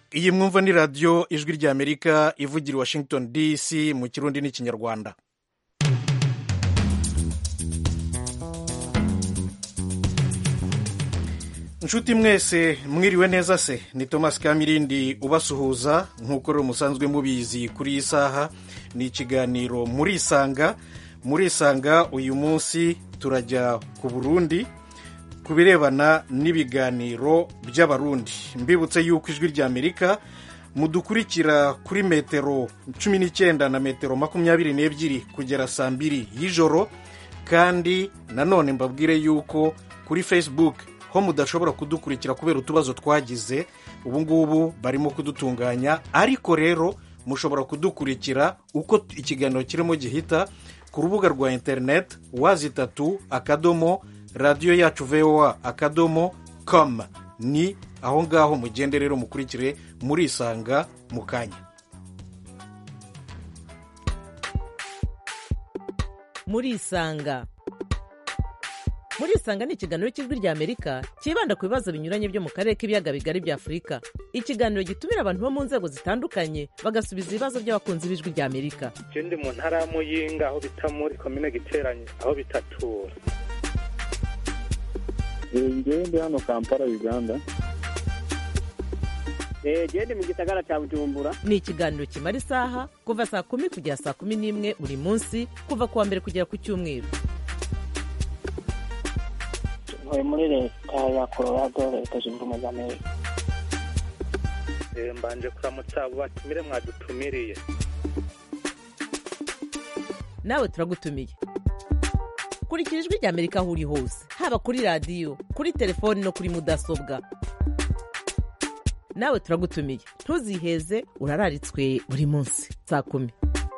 iyi mwumva ni radiyo ijwi ry'amerika ivugira i washington dc mu kirundi n'ikinyarwanda inshuti mwese mwiriwe neza se ni thomas kamirindi ubasuhuza nk'uko rero musanzwe mubizi kuri iyi saha ni ikiganiro murisanga murisanga uyu munsi turajya ku burundi ku birebana n'ibiganiro by'abarundi mbibutse yuko ijwi ry'amerika mudukurikira kuri metero cumi n'icyenda na metero makumyabiri n'ebyiri kugera saa mbiri y'ijoro kandi nanone mbabwire yuko kuri facebook ho mudashobora kudukurikira kubera utubazo twagize ubu ngubu barimo kudutunganya ariko rero mushobora kudukurikira uko ikiganiro kirimo gihita ku rubuga rwa interineti wazi itatu akadomo radiyo yacu voa akadomo com ni aho ngaho mugende rero mukurikire murisanga mu kanya murisanga murisanga ni ikiganiro cy'ijwi ry'amerika cyibanda ku bibazo binyuranye byo mu karere k'ibiyaga bigari bya afurika ikiganiro gitumira abantu bo mu nzego zitandukanye bagasubiza ibibazo by'abakunzi b'ijwi ry'amerika je ndi mu ntara ya muyinga aho bita muri komine giteranye aho bitatura ngewe ndi hano kampala uganda gende mu gisagara cya bujumbura ni ikiganiro kimara isaha kuva saa kumi kugera saa kumi n'imwe buri munsi kuva ku wa mbere kugera ku cyumweru ntuye muri leta ya colorado leta zunze ubumwe za amerika Eh, mbanje kuramutsa abo batumire mwadutumiriye nawe turagutumiye kurikira ijwi ry'amerika aho uri hose haba kuri radiyo kuri telefoni no kuri mudasobwa nawe turagutumiye ntuziheze urararitswe buri munsi saa kumi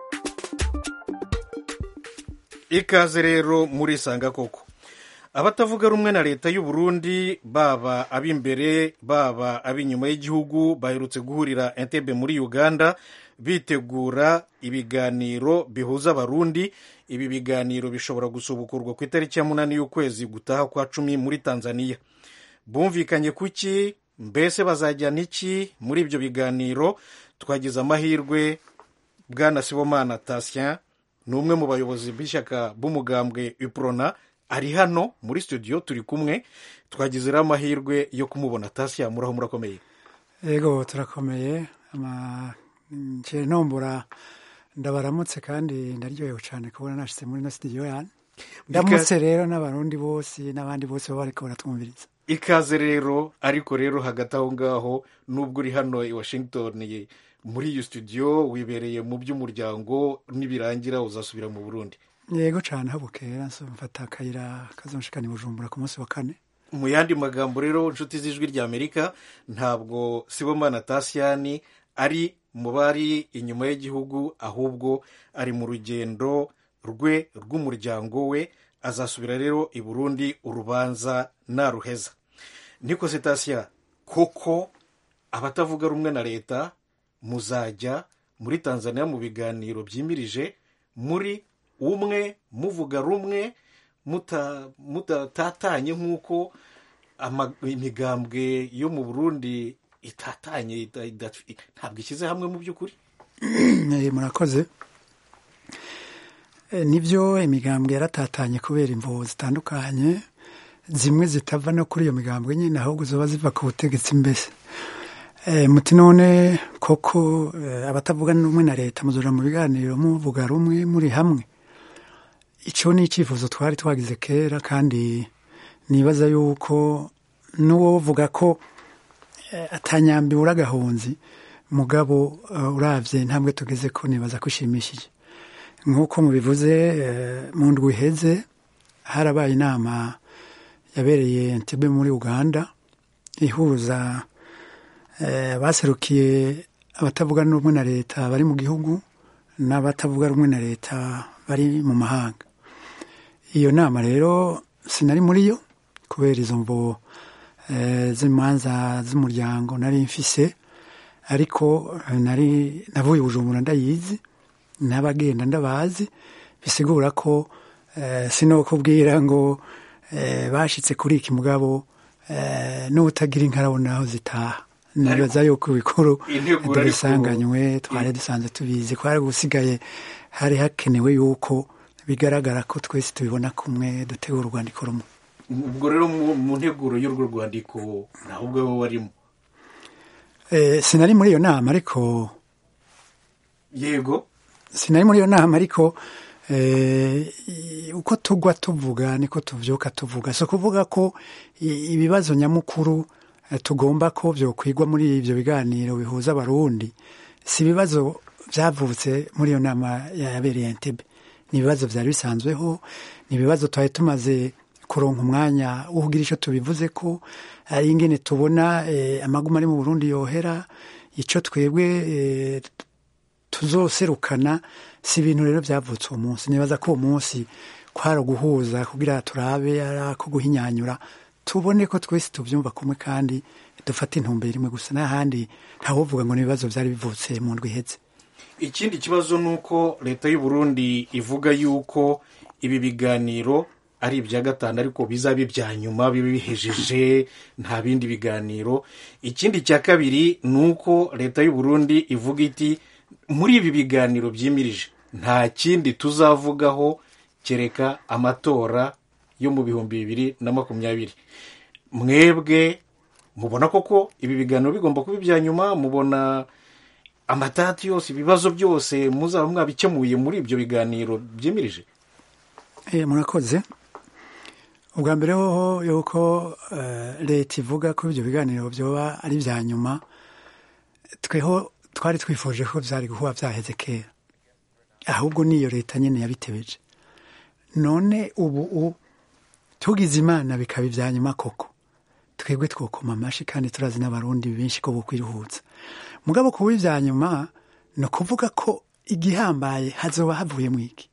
ikaze rero murisanga koko abatavuga rumwe na leta y'u Burundi baba ab'imbere baba ab'inyuma y'igihugu baherutse guhurira entebe muri uganda bitegura ibiganiro bihuza abarundi ibi biganiro bishobora gusubukurwa ku itariki ya munani y'ukwezi gutaha kwa cumi muri tanzania bumvikanye kuki mbese bazajyana iki muri ibyo biganiro twagize amahirwe bwana sibomana tasien ni umwe mu bayobozi b'ishyaka b'umugambwe uprona ari hano muri studio turi kumwe twagize rero amahirwe yo kumubona tasien muraho murakomeye yego turakomeye nje nombora ndabaramutse kandi ndaryohewe cyane kubona nashyitse muri ino studio yanyu ndamutse rero n'abarundi bose n'abandi bose baba bariko baratwumviriza ikaze rero ariko rero hagati aho ngaho nubwo uri hano i washington muri iyo studio wibereye mu by'umuryango nibirangira uzasubira mu burundi yego cyane aho bukera mfata akayira kazonshikana i bujumbura ku munsi wa kane mu yandi magambo rero inshuti z'ijwi ry'amerika ntabwo sibomana tasiyani ari mu bari inyuma y'igihugu ahubwo ari mu rugendo rwe rw'umuryango we azasubira rero i burundi urubanza naruheza niko sitasiya koko abatavuga rumwe na leta muzajya muri tanzania mu biganiro byimirije muri umwe muvuga rumwe mutatatanye nk'uko imigambwe yo mu burundi itatanye ntabwo ishyize hamwe mu by'ukuri murakoze nibyo imigambwe yaratatanye kubera imvubu zitandukanye zimwe zitava no kuri iyo migambwe nyine ahubwo ziba ziva ku butegetsi mbese muti none koko abatavuga rumwe na leta muzura mu biganiro muvuga rumwe muri hamwe icyo ni icyifuzo twari twagize kera kandi nibaza yuko n'uwo uvuga ko atanyambi uragahunzi mugabo urabye ntabwo tugeze ko nibaza ko ushimishije nk'uko mubivuze mu ndwi iheze harabaye inama yabereye Entebbe muri uganda ihuza baserukiye abatavuga rumwe na leta bari mu gihugu n'abatavuga rumwe na leta bari mu mahanga iyo nama rero sinari muri yo kubera izo mvo z'imanza z'umuryango nari mfise ariko nari navuye bujumbura ndayizi n'abagenda ndabazi bisigura ko sinokubwira ngo bashyitse kuri iki mugabo n'utagira inka arabona aho zitaha nibaza yuko ibikuru Integuro ariko- tubisanganywe twari dusanzwe tubizi ko hari gusigaye hari hakenewe yuko bigaragara ko twese tubibona kumwe dutegura urwandiko rumwe ubwo rero mu mu nteguro y'urwo rwandiko ntawe ubwo wowe warimo Eh, sinari muri iyo nama ariko yego sinari muri iyo nama ariko eh, i- uko tugwa tuvuga niko tuvyuka tuvuga so kuvuga ko i- ibibazo nyamukuru eh, tugomba ko vyokwigwa muri ivyo biganiro bihuza abarundi si ibibazo vyavutse muri iyo nama yabereye Entebbe ni ibibazo vyari bisanzweho ni ibibazo twari tumaze kuronka umwanya wo kugira ico tubivuze ko ari ingene tubona eh, amaguma ari mu Burundi yohera ico twebwe eh, tuzoserukana si ibintu rero byavutse uwo munsi nibaza ko uwo munsi kwari uguhuza kugira turabe ari ako guhinyanyura tubone ko twese tubyumva kumwe kandi dufate intumbero imwe gusa n'ahandi ntawovuga ngo ni ibibazo byari bivutse mu ndwi iheze ikindi kibazo ni uko leta y'u Burundi ivuga yuko ibi biganiro ari ibya gatanu ariko bizaba ibya nyuma bibe bihejeje nta bindi biganiro ikindi cya kabiri ni uko leta y'u Burundi ivuga iti muri ibi biganiro byimirije nta kindi tuzavugaho kereka amatora yo mu bihumbi bibiri na makumyabiri mwebwe mubona koko ibi biganiro bigomba kuba ibya nyuma mubona amatati yose ibibazo byose muzaba mwabikemuye muri ibyo biganiro byimirije Eh, murakoze ubwa mbere hoho yuko eh, leta ivuga ko ibyo biganiro byoba ari ibya nyuma tweho twari twifuje ko byari guhuba byaheze kera ahubwo niyo leta nyine yabitebeje none ubu u- tugize imana bikaba ibya nyuma koko twebwe twokoma amashi kandi turazi n'abarundi benshi ko bukwiruhutsa mugabo kuba ibya nyuma ni ukuvuga ko igihambaye hazoba havuyemo iki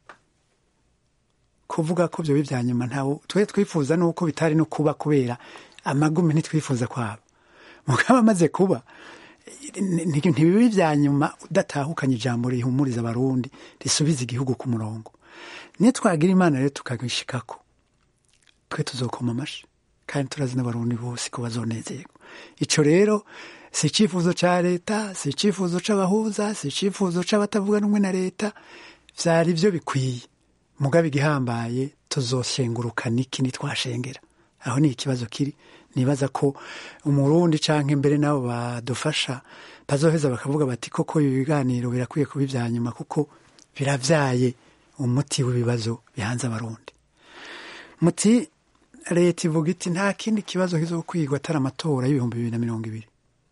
kuvuga ko byo bya nyuma ntawe twe twifuza nuko bitari no kuba kubera amagumi ntitwifuza kwabo mugabo amaze kuba ni- ni- ntibibe ibya nyuma udatahukanye ijambo rihumuriza abarundi risubiza igihugu ku murongo niyo twagira imana rero tukabishikako twe tuzokoma amashi kandi turazi n'abarundi bose ko bazonezerwa ico rero si icyifuzo ca leta si icyifuzo c'abahuza si icyifuzo c'abatavuga rumwe na leta vyari vyo bikwiye mugabo igihambaye tuzoshengurukana iki nitwashengera aho ni ikibazo kiri nibaza ko umurundi canke mbere nabo badufasha bazoheza bakavuga bati koko ibi biganiro birakwiye kuba ivya nyuma kuko biravyaye umuti w'ibibazo bihanze abarundi muti leta ivuga iti nta kindi kibazo kizokwigwa atari amatora y'ibihumbi bibiri na mirongo ibiri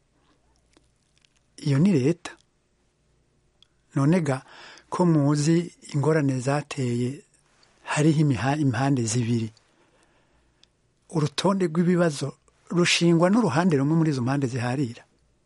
iyo ni leta none ga ko muzi ingorane zateye hariho imiha- impande zibiri urutonde rw'ibibazo rushingwa n'uruhande rumwe muri izo mpande ziharira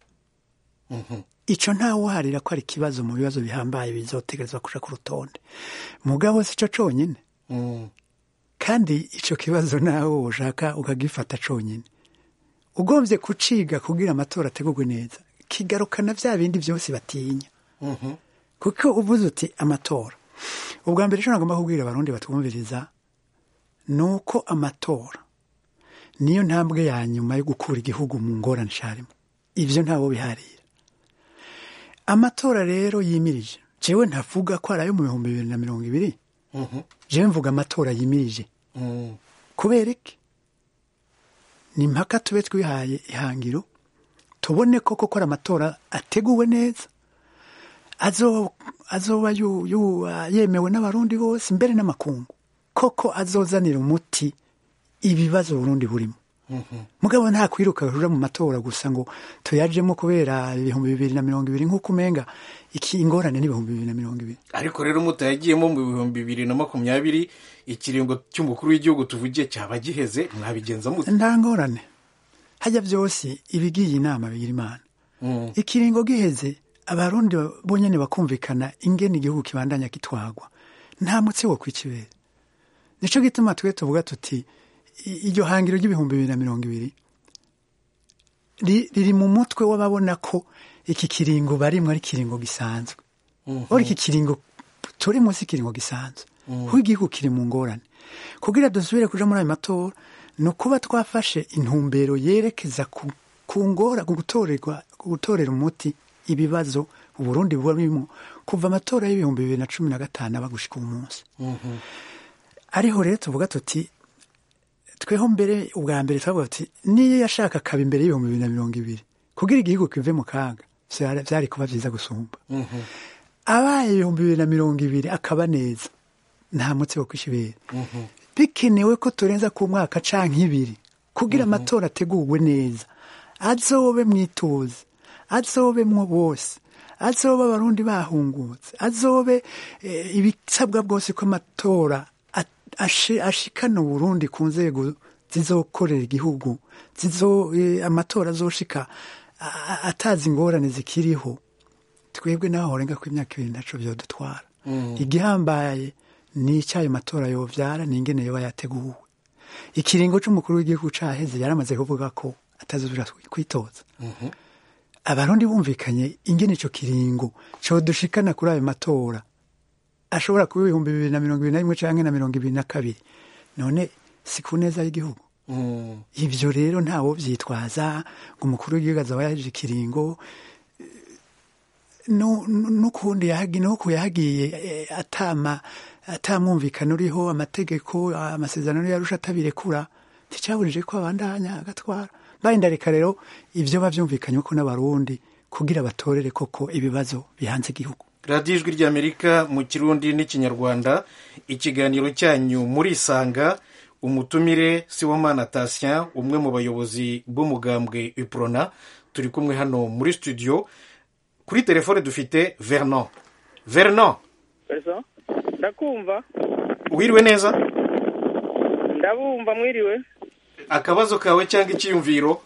ico ntawuharira ko ari ikibazo mu bibazo bihambaye bizotegerezwa kuja ku rutonde mugabo si co conyine kandi ico kibazo nawe ushaka ukagifata conyine ugombye kuciga kugira amatora ategurwe neza kigarukana vya bindi vyose batinya kuko uvuze uti amatora ubwa mbere ico nagomba kubwira abarundi batwumviriza ni uko amatora niyo ntambwe ya nyuma yo gukura igihugu mu ngorane carimo ivyo ntawo biharira amatora rero yimirije jewe ntavuga ko ari ayo mu bihumbi bibiri na mirongo ibiri jewe mvuga amatora yimirije kubera iki ni impaka tube twihaye ihangiro tubone koko ko ari amatora ateguwe neza azo- azoba yu- yu- yemewe n'abarundi bose mbere n'amakungu koko azozanira umuti ibibazo Burundi burimo mugabo nta kwiruka ruja mu matora gusa ngo tuyajemo kubera ibihumbi bibiri na mirongo ibiri nk'uko umenga iki ingorane n'ibihumbi bibiri na mirongo ibiri ariko rero mutayagiyemo mu bihumbi bibiri na makumyabiri ikiringo cy'umukuru w'igihugu tuvugiye cyaba giheze mwabigenza mute nta ngorane hajya byose ibigiye inama bigira imana ikiringo giheze abarundi bonyene bakumvikana ingene igihugu kibandanya kitwagwa nta mutsi wo kwikibera nico gituma twe tuvuga tuti i- iryo hangiro ry'ibihumbi bibiri na mirongo ibiri ri- riri mu mutwe w'ababona ko iki kiringo barimwo ari ikiringo gisanzwe ora iki kiringo turi munsi ikiringo gisanzwe kuko igihugu kiri mu ngorane kugira dusubire kuja muri ayo matora ni ukuba twafashe intumbero yerekeza ku ku ngora ku gutorerwa ku gutorera umuti ibibazo uburundi buba burimo kuva amatora y'ibihumbi bibiri na cumi na gatanu aba gushika uyu munsi ariho rero tuvuga tuti tweho mbere ubwa mbere twavuga tuti niyo yashaka akaba imbere y'ibihumbi bibiri na mirongo ibiri kugira igihugu kive mu kaga vyari vyari kuba vyiza gusumba abaye ibihumbi bibiri na mirongo ibiri akaba neza nta mutsi wo kwishibera bikenewe ko turenza ku mwaka canke ibiri kugira amatora ategurwe neza azobe mwituze azobemwo bose azobe abarundi bahungutse azobe eh, ibisabwa bwose ko amatora at- ashe- ashikana uburundi ku nzego zizokorera igihugu zizo eh, amatora azoshika a- a- atazi ingorane zikiriho twebwe naho horenga ko imyaka ibiri naco vyodutwara igihambaye ni icyayo matora yovyara ni ingene yoba yateguwe ikiringo c'umukuru w'igihugu caheze yaramaze kuvuga ko atazosubira kwitoza abarundi bumvikanye ingene ico kiringo codushikana kuri ayo matora ashobora kuba ibihumbi bibiri na mirongo ibiri na rimwe canke na mirongo ibiri na kabiri none si ku neza y'igihugu ivyo rero ntawo vyitwaza ngo umukuru w'igihugu azaba yaje ikiringo nu- nu- n'ukundi yahagiye nuko yahagiye eh, atama atamwumvikana uriho amategeko amasezerano yarusha atabirekura nticaburije ko abandanya agatwara mbaye ndareka rero ivyo bavyumvikanye ko n'abarundi kugira batorere koko ibibazo bihanze igihugu radiyo ijwi ry'amerika mu kirundi n'ikinyarwanda ikiganiro cyanyu murisanga umutumire siwomana tasien umwe mu bayobozi b'umugambwe uprona turi kumwe hano muri studio kuri telefone dufite vernon vernon Perso? ndakumva wiriwe neza ndabumva mwiriwe akabazo kawe cyangwa icyiyumviro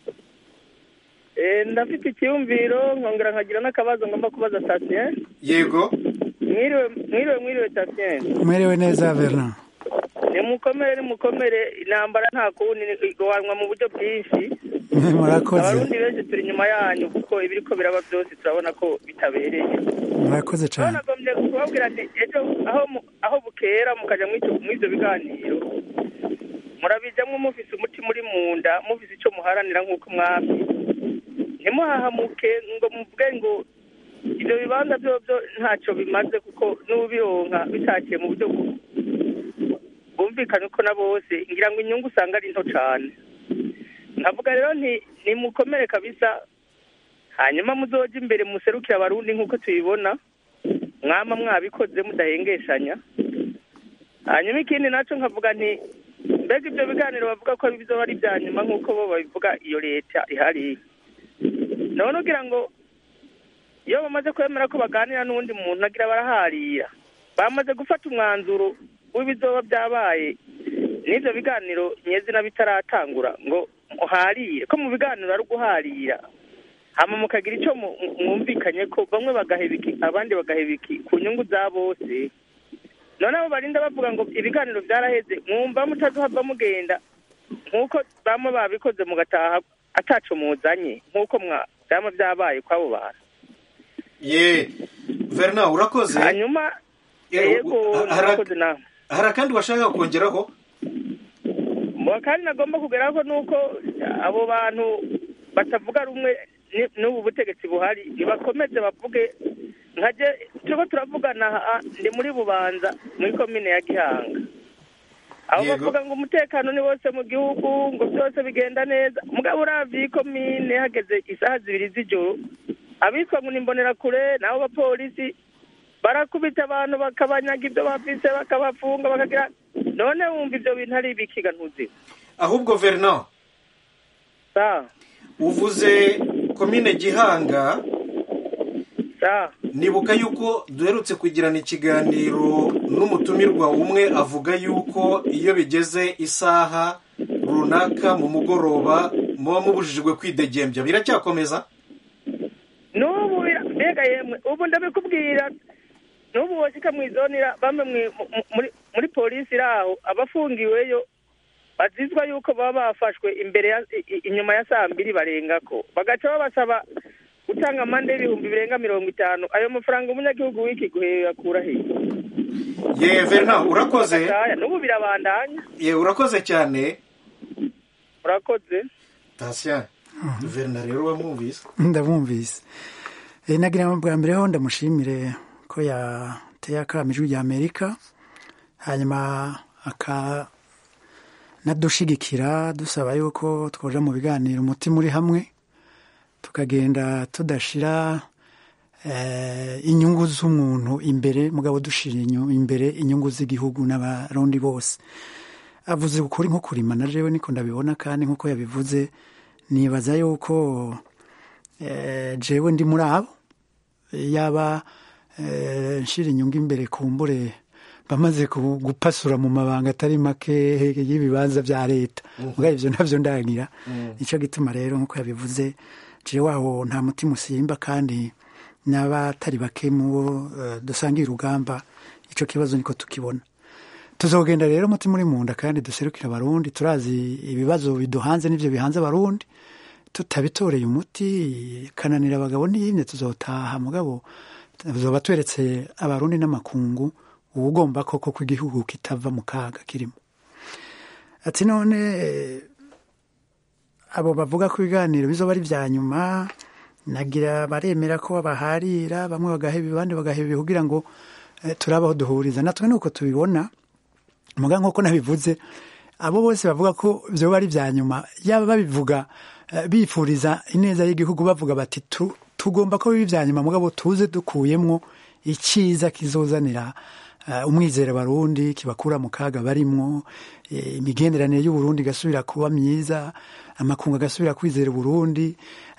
Eh, ndafite icyumviro nkongera nkagira n'akabazo ngomba kubaza Tatien yego mwiriwe mwiriwe mwiriwe Tatien mwerewe neza Vernon nimukomere nimukomere intambara nta kundi igwanwa mu buryo bwinshi murakoze abarundi benshi turi inyuma yanyu kuko ibiriko biraba byose turabona ko bitabereye murakoze rero cyane nagombye kubabwira ati ejo aho mu- aho bukera mukajya muri ibyo biganiro murabijyamo mufise umuti muri mu nda mufise icyo muharanira nk'uko mwami ntimuhahamuke ngo muvuge ngo ibyo bibanza byo byo ntacyo bimaze kuko n'ubironka bitakiye mu buryo bu- bwumvikanye ko na bose ngira ngo inyungu usanga ari nto cyane nkavuga rero nti nimukomere kabisa hanyuma muzoje imbere muserukire abarundi nk'uko tubibona mwama mwabikoze mudahengeshanya hanyuma ikindi nacyo nkavuga nti mbega ibyo biganiro bavuga ko bizoba ari ibya nyuma nk'uko bo babivuga iyo leta ihari none ugira ngo iyo bamaze kwemera ko baganira n'uwundi muntu agira baraharira bamaze gufata umwanzuro w'ibizoba byabaye n'ibyo biganiro nyezina bitaratangura ngo muharire ko mu biganiro ari uguharira hama mukagira icyo mu- mu- mwumvikanye ko bamwe bagaheba iki abandi bagaheba iki ku nyungu za bose none abo barinda bavuga ngo ibiganiro byaraheze mwumva mutaduhava mugenda nk'uko bamwe babikoze mugataha ataco muzanye nk'uko mwa byama byabaye kw'abo bantu ye vernon urakoze hanyuma Eh, yego hari- murakoze nawe hari akandi washaka kongeraho Mu kandi nagomba kugeraho nuko abo bantu batavuga rumwe ni- n'ubu butegetsi buhari nibakomeze bavuge nkaje turiko turavugana aha, ndi muri bubanza muri komine ya gihanga abo Yego. bavuga ngo umutekano ni wose mu gihugu ngo byose bigenda neza mugabo uravye iyi komine hageze isaha zibiri z'ijoro abitwa ngo nimbonera kure nabo bapolisi barakubita abantu bakabanyaga ibyo bafise bakabafunga bakagira none wumva ibyo bintu ari ibikiga ntuziwe ahubwo vernon sa uvuze komine gihanga sa nibuka yuko duherutse kugirana ikiganiro n'umutumirwa umwe avuga yuko iyo bigeze isaha runaka mu mugoroba muba mubujijwe kwidegembya biracyakomeza n'ubu bira- mbega yemwe ubu ndabikubwira n'ubu woshika mw'izonira bamwe mwi- mu- mu- muri muri polisi iri aho abafungiweyo bazizwa yuko baba bafashwe imbere ya i- i- inyuma ya saa mbiri barengako bagaca babasaba gutanga amande y'ibihumbi birenga mirongo itanu ayo mafaranga umunyagihugu w'iki guhe yakura hehe ye vernon urakoze Gataya, n'ubu birabandanya ye urakoze cyane urakoze tasien guverinoma rero wamwumvise ndabumvise Eh, nagira ngo bwa mbere ho ndamushimire ko yateye akamo ijwi rya amerika hanyuma aka nadushigikira dusaba yuko twoja mu biganiro umutima uri hamwe tukagenda tudashira eh, inyungu z'umuntu imbere mugabo dushira inyu- imbere inyungu z'igihugu n'abarundi bose avuze ukuri nko kurima na jewe niko ndabibona kandi nkuko yabivuze nibaza yuko eh, jewe ndi muri abo yaba eh, nshira inyungu imbere kumbure bamaze ku- gupasura mu mabanga atari make y'ibibanza bya leta mugabo ivyo navyo ndagira nico gituma rero nkuko yabivuze jewe aho nta mutima usimba kandi n'abatari bake mu bo eh, dusangiye urugamba ico kibazo niko tukibona tuzogenda rero umutima uri munda kandi duserukira abarundi turazi ibibazo biduhanze n'ivyo bihanze abarundi tutabitoreye umuti kananira abagabo n'iyimye tuzotaha mugabo tuzoba tweretse abarundi n'amakungu ubugomba koko ko igihugu kitava mu kaga kirimo ati none eh, abo bavuga ko ibiganiro bizoba ari vya nyuma nagira baremera ko baharira bamwe bagaheba abandi bagaheba kugira ngo eh, turabaho duhuriza natwe nuko tubibona muga nk'uko nabivuze abo bose bavuga ko vyoba ari vya nyuma yaba babivuga eh, bifuriza ineza y'igihugu bavuga bati tu, tugomba ko biba vya nyuma mugabo tuze dukuyemwo iciza kizozanira uh, umwizera barundi kibakura mu kaga barimwo eh, imigenderanire y'uburundi igasubira kuba myiza amakungu agasubira kwizera uburundi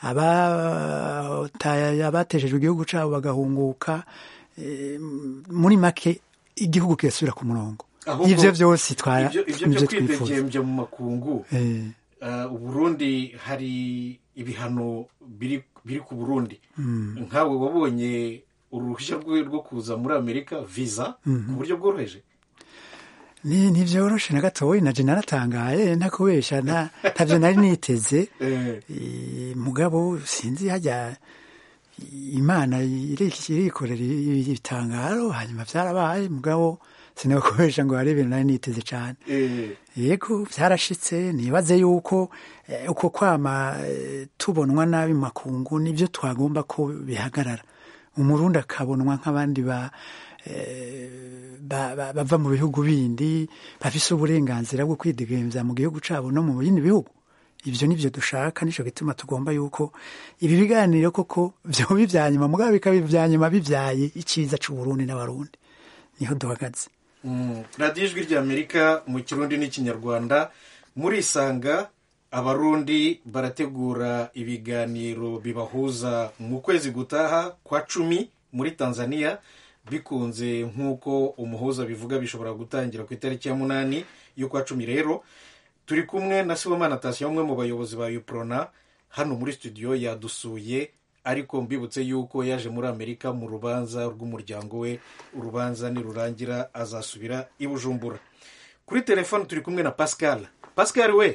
abataye- abateshejwe igihugu cabo bagahunguka eh, muri make igihugu kigasubira ku murongo Ahubwo ivyo vyose twaya ibyo ibyo byo nivyo twifuza kwidegembya mu makungu Eh, uh, uburundi hari ibihano biri biri ku burundi nkawe wabonye uruhushya rwe rwo kuza muri amerika visa ku buryo bworoheje ni ntivyoroshe na gatoyi naje naratangaye ntakubesha nta ntavyo nari niteze Eh, Eh, mugabo sinzi hajya imana iri- irikorera ibitangaro hanyuma vyarabaye mugabo sinakubesha ngo hari ibintu nari niteze cane eh, yego vyarashitse nibaze yuko eh, uko kwama eh, tubonwa nabi mu makungu nivyo twagomba ko bihagarara umurundi akabonwa nk'abandi ba eh, ba- ba- bava mu bihugu bindi bafise uburenganzira bwo kwidegemvya mu gihugu cabo no mu bindi bihugu ivyo nivyo dushaka nico gituma tugomba yuko ibi biganiro koko vyoba ivya nyuma mugabo bikaba ivya nyuma bivyaye iciza c'uburundi n'abarundi niho duhagaze mm, radiyo ijwi ry'amerika mu kirundi n'ikinyarwanda murisanga abarundi barategura ibiganiro bibahuza mu kwezi gutaha kwa cumi muri tanzania bikunze nk'uko umuhuza bivuga bishobora gutangira ku itariki ya munani y'ukwa cumi rero turi kumwe na sibomana tasiyo umwe mu bayobozi ba uprona hano muri studio yadusuye ariko mbibutse yuko yaje muri amerika mu rubanza rw'umuryango we urubanza nirurangira azasubira i bujumbura kuri telefone turi kumwe na pascal pascal we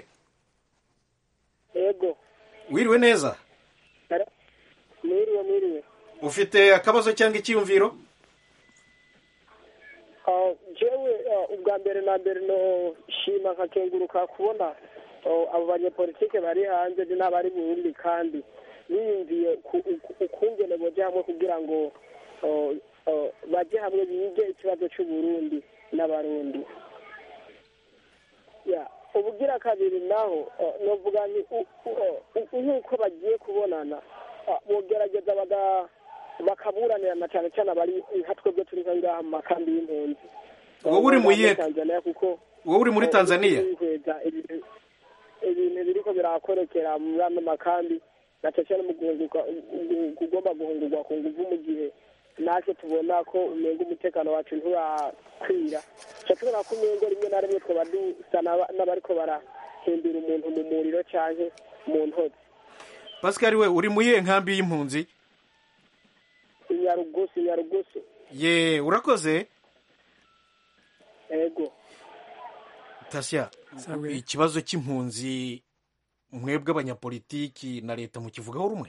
yego wiriwe neza Ara- mwiriwe mwiriwe ufite akabazo cyangwa icyiyumviro Ah, jewe ah, ubwa mbere na mbere no shima nkakenguruka kubona ah, abo banyepolitike bari hanze ni n'abari burundi kandi biyumviye ku- uku- ukungene boja hamwe kugira ngo ah, ah, baje hamwe bige ikibazo c'uburundi n'abarundi ya ubugira kabiri naho ah, novuga nti u- u- u- nk'uko bagiye kubonana ah, bogerageza baga bakaburanirana cyane cyane abari nka twebwe turi nka ngaha mu makambi y'impunzi Wowe uri mu yihe- tanzania kuko wowe uri muri tanzania kwihweza ibintu ibintu biriko birakorekera muri ano makambi na cyane cyane mu guhunguka gu- kugomba guhungurwa ku nguvu mu gihe natwe tubona ko umenga umutekano wacu nturakwira ca tubona ko umengo rimwe na rimwe twaba dusa n'aba- n'abariko barahindura umuntu mu muriro canke mu ntozi pascal we uri mu yihe nkambi y'impunzi inyarugusu inyarugusu ye urakoze ego tasya Sawa. ikibazo cy'impunzi mwebwe abanyapolitiki na leta mukivugaho rumwe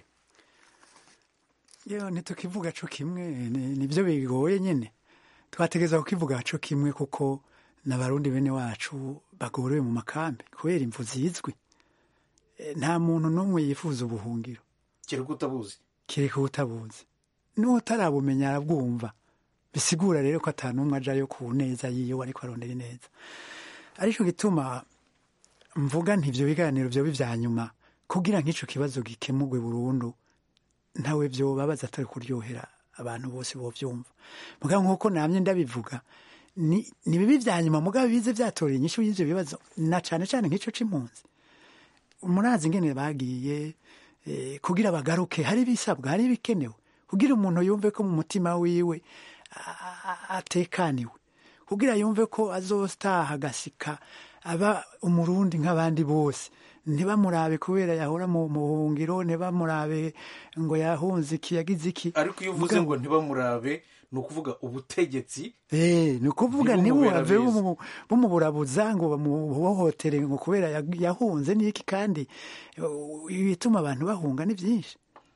yo ntitukivuga co kimwe ni- nivyo bigoye nyene twategeza kukivuga co kimwe kuko n'abarundi bene wacu bagorewe mu makambi kubera imvu zizwi eh, nta muntu n'umwe yifuza ubuhungiro kereka utabuzi kereka utabuzi n'utarabumenya arabwumva bisigura rero ko ata n'umwe ajayo ku neza yiwe ariko arondera ineza ariko gituma mvuga nti ibyo biganiro byoba ibya nyuma kugira nk'icyo kibazo gikemurwe burundu ntawe byobabaza atari kuryohera abantu bose bobyumva mugabo nk'uko namye ndabivuga ni ni bibi bya nyuma mugabo bize byatoreye inyishu y'ibyo bibazo na cyane cyane nk'icyo c'impunzi murazi ingene bagiye eh, kugira bagaruke hari ibisabwa hari ibikenewe kugira umuntu yumve ko mu mutima wiwe a- a- atekaniwe kugira yumve ko azostaha agasika aba umurundi nk'abandi bose ntibamurabe kubera yahora mu buhungiro ntibamurabe ngo yahunze iki yagize iki ariko iyo uvuze ngo ntibamurabe ni ukuvuga ubutegetsi Eh, ni ukuvuga Ntibumubera ntibuhave beza. bumu- bumuburabuza ngo bamuhohotere ngo kubera yag- yahunze n'iki kandi uh, ibituma abantu bahunga ni byinshi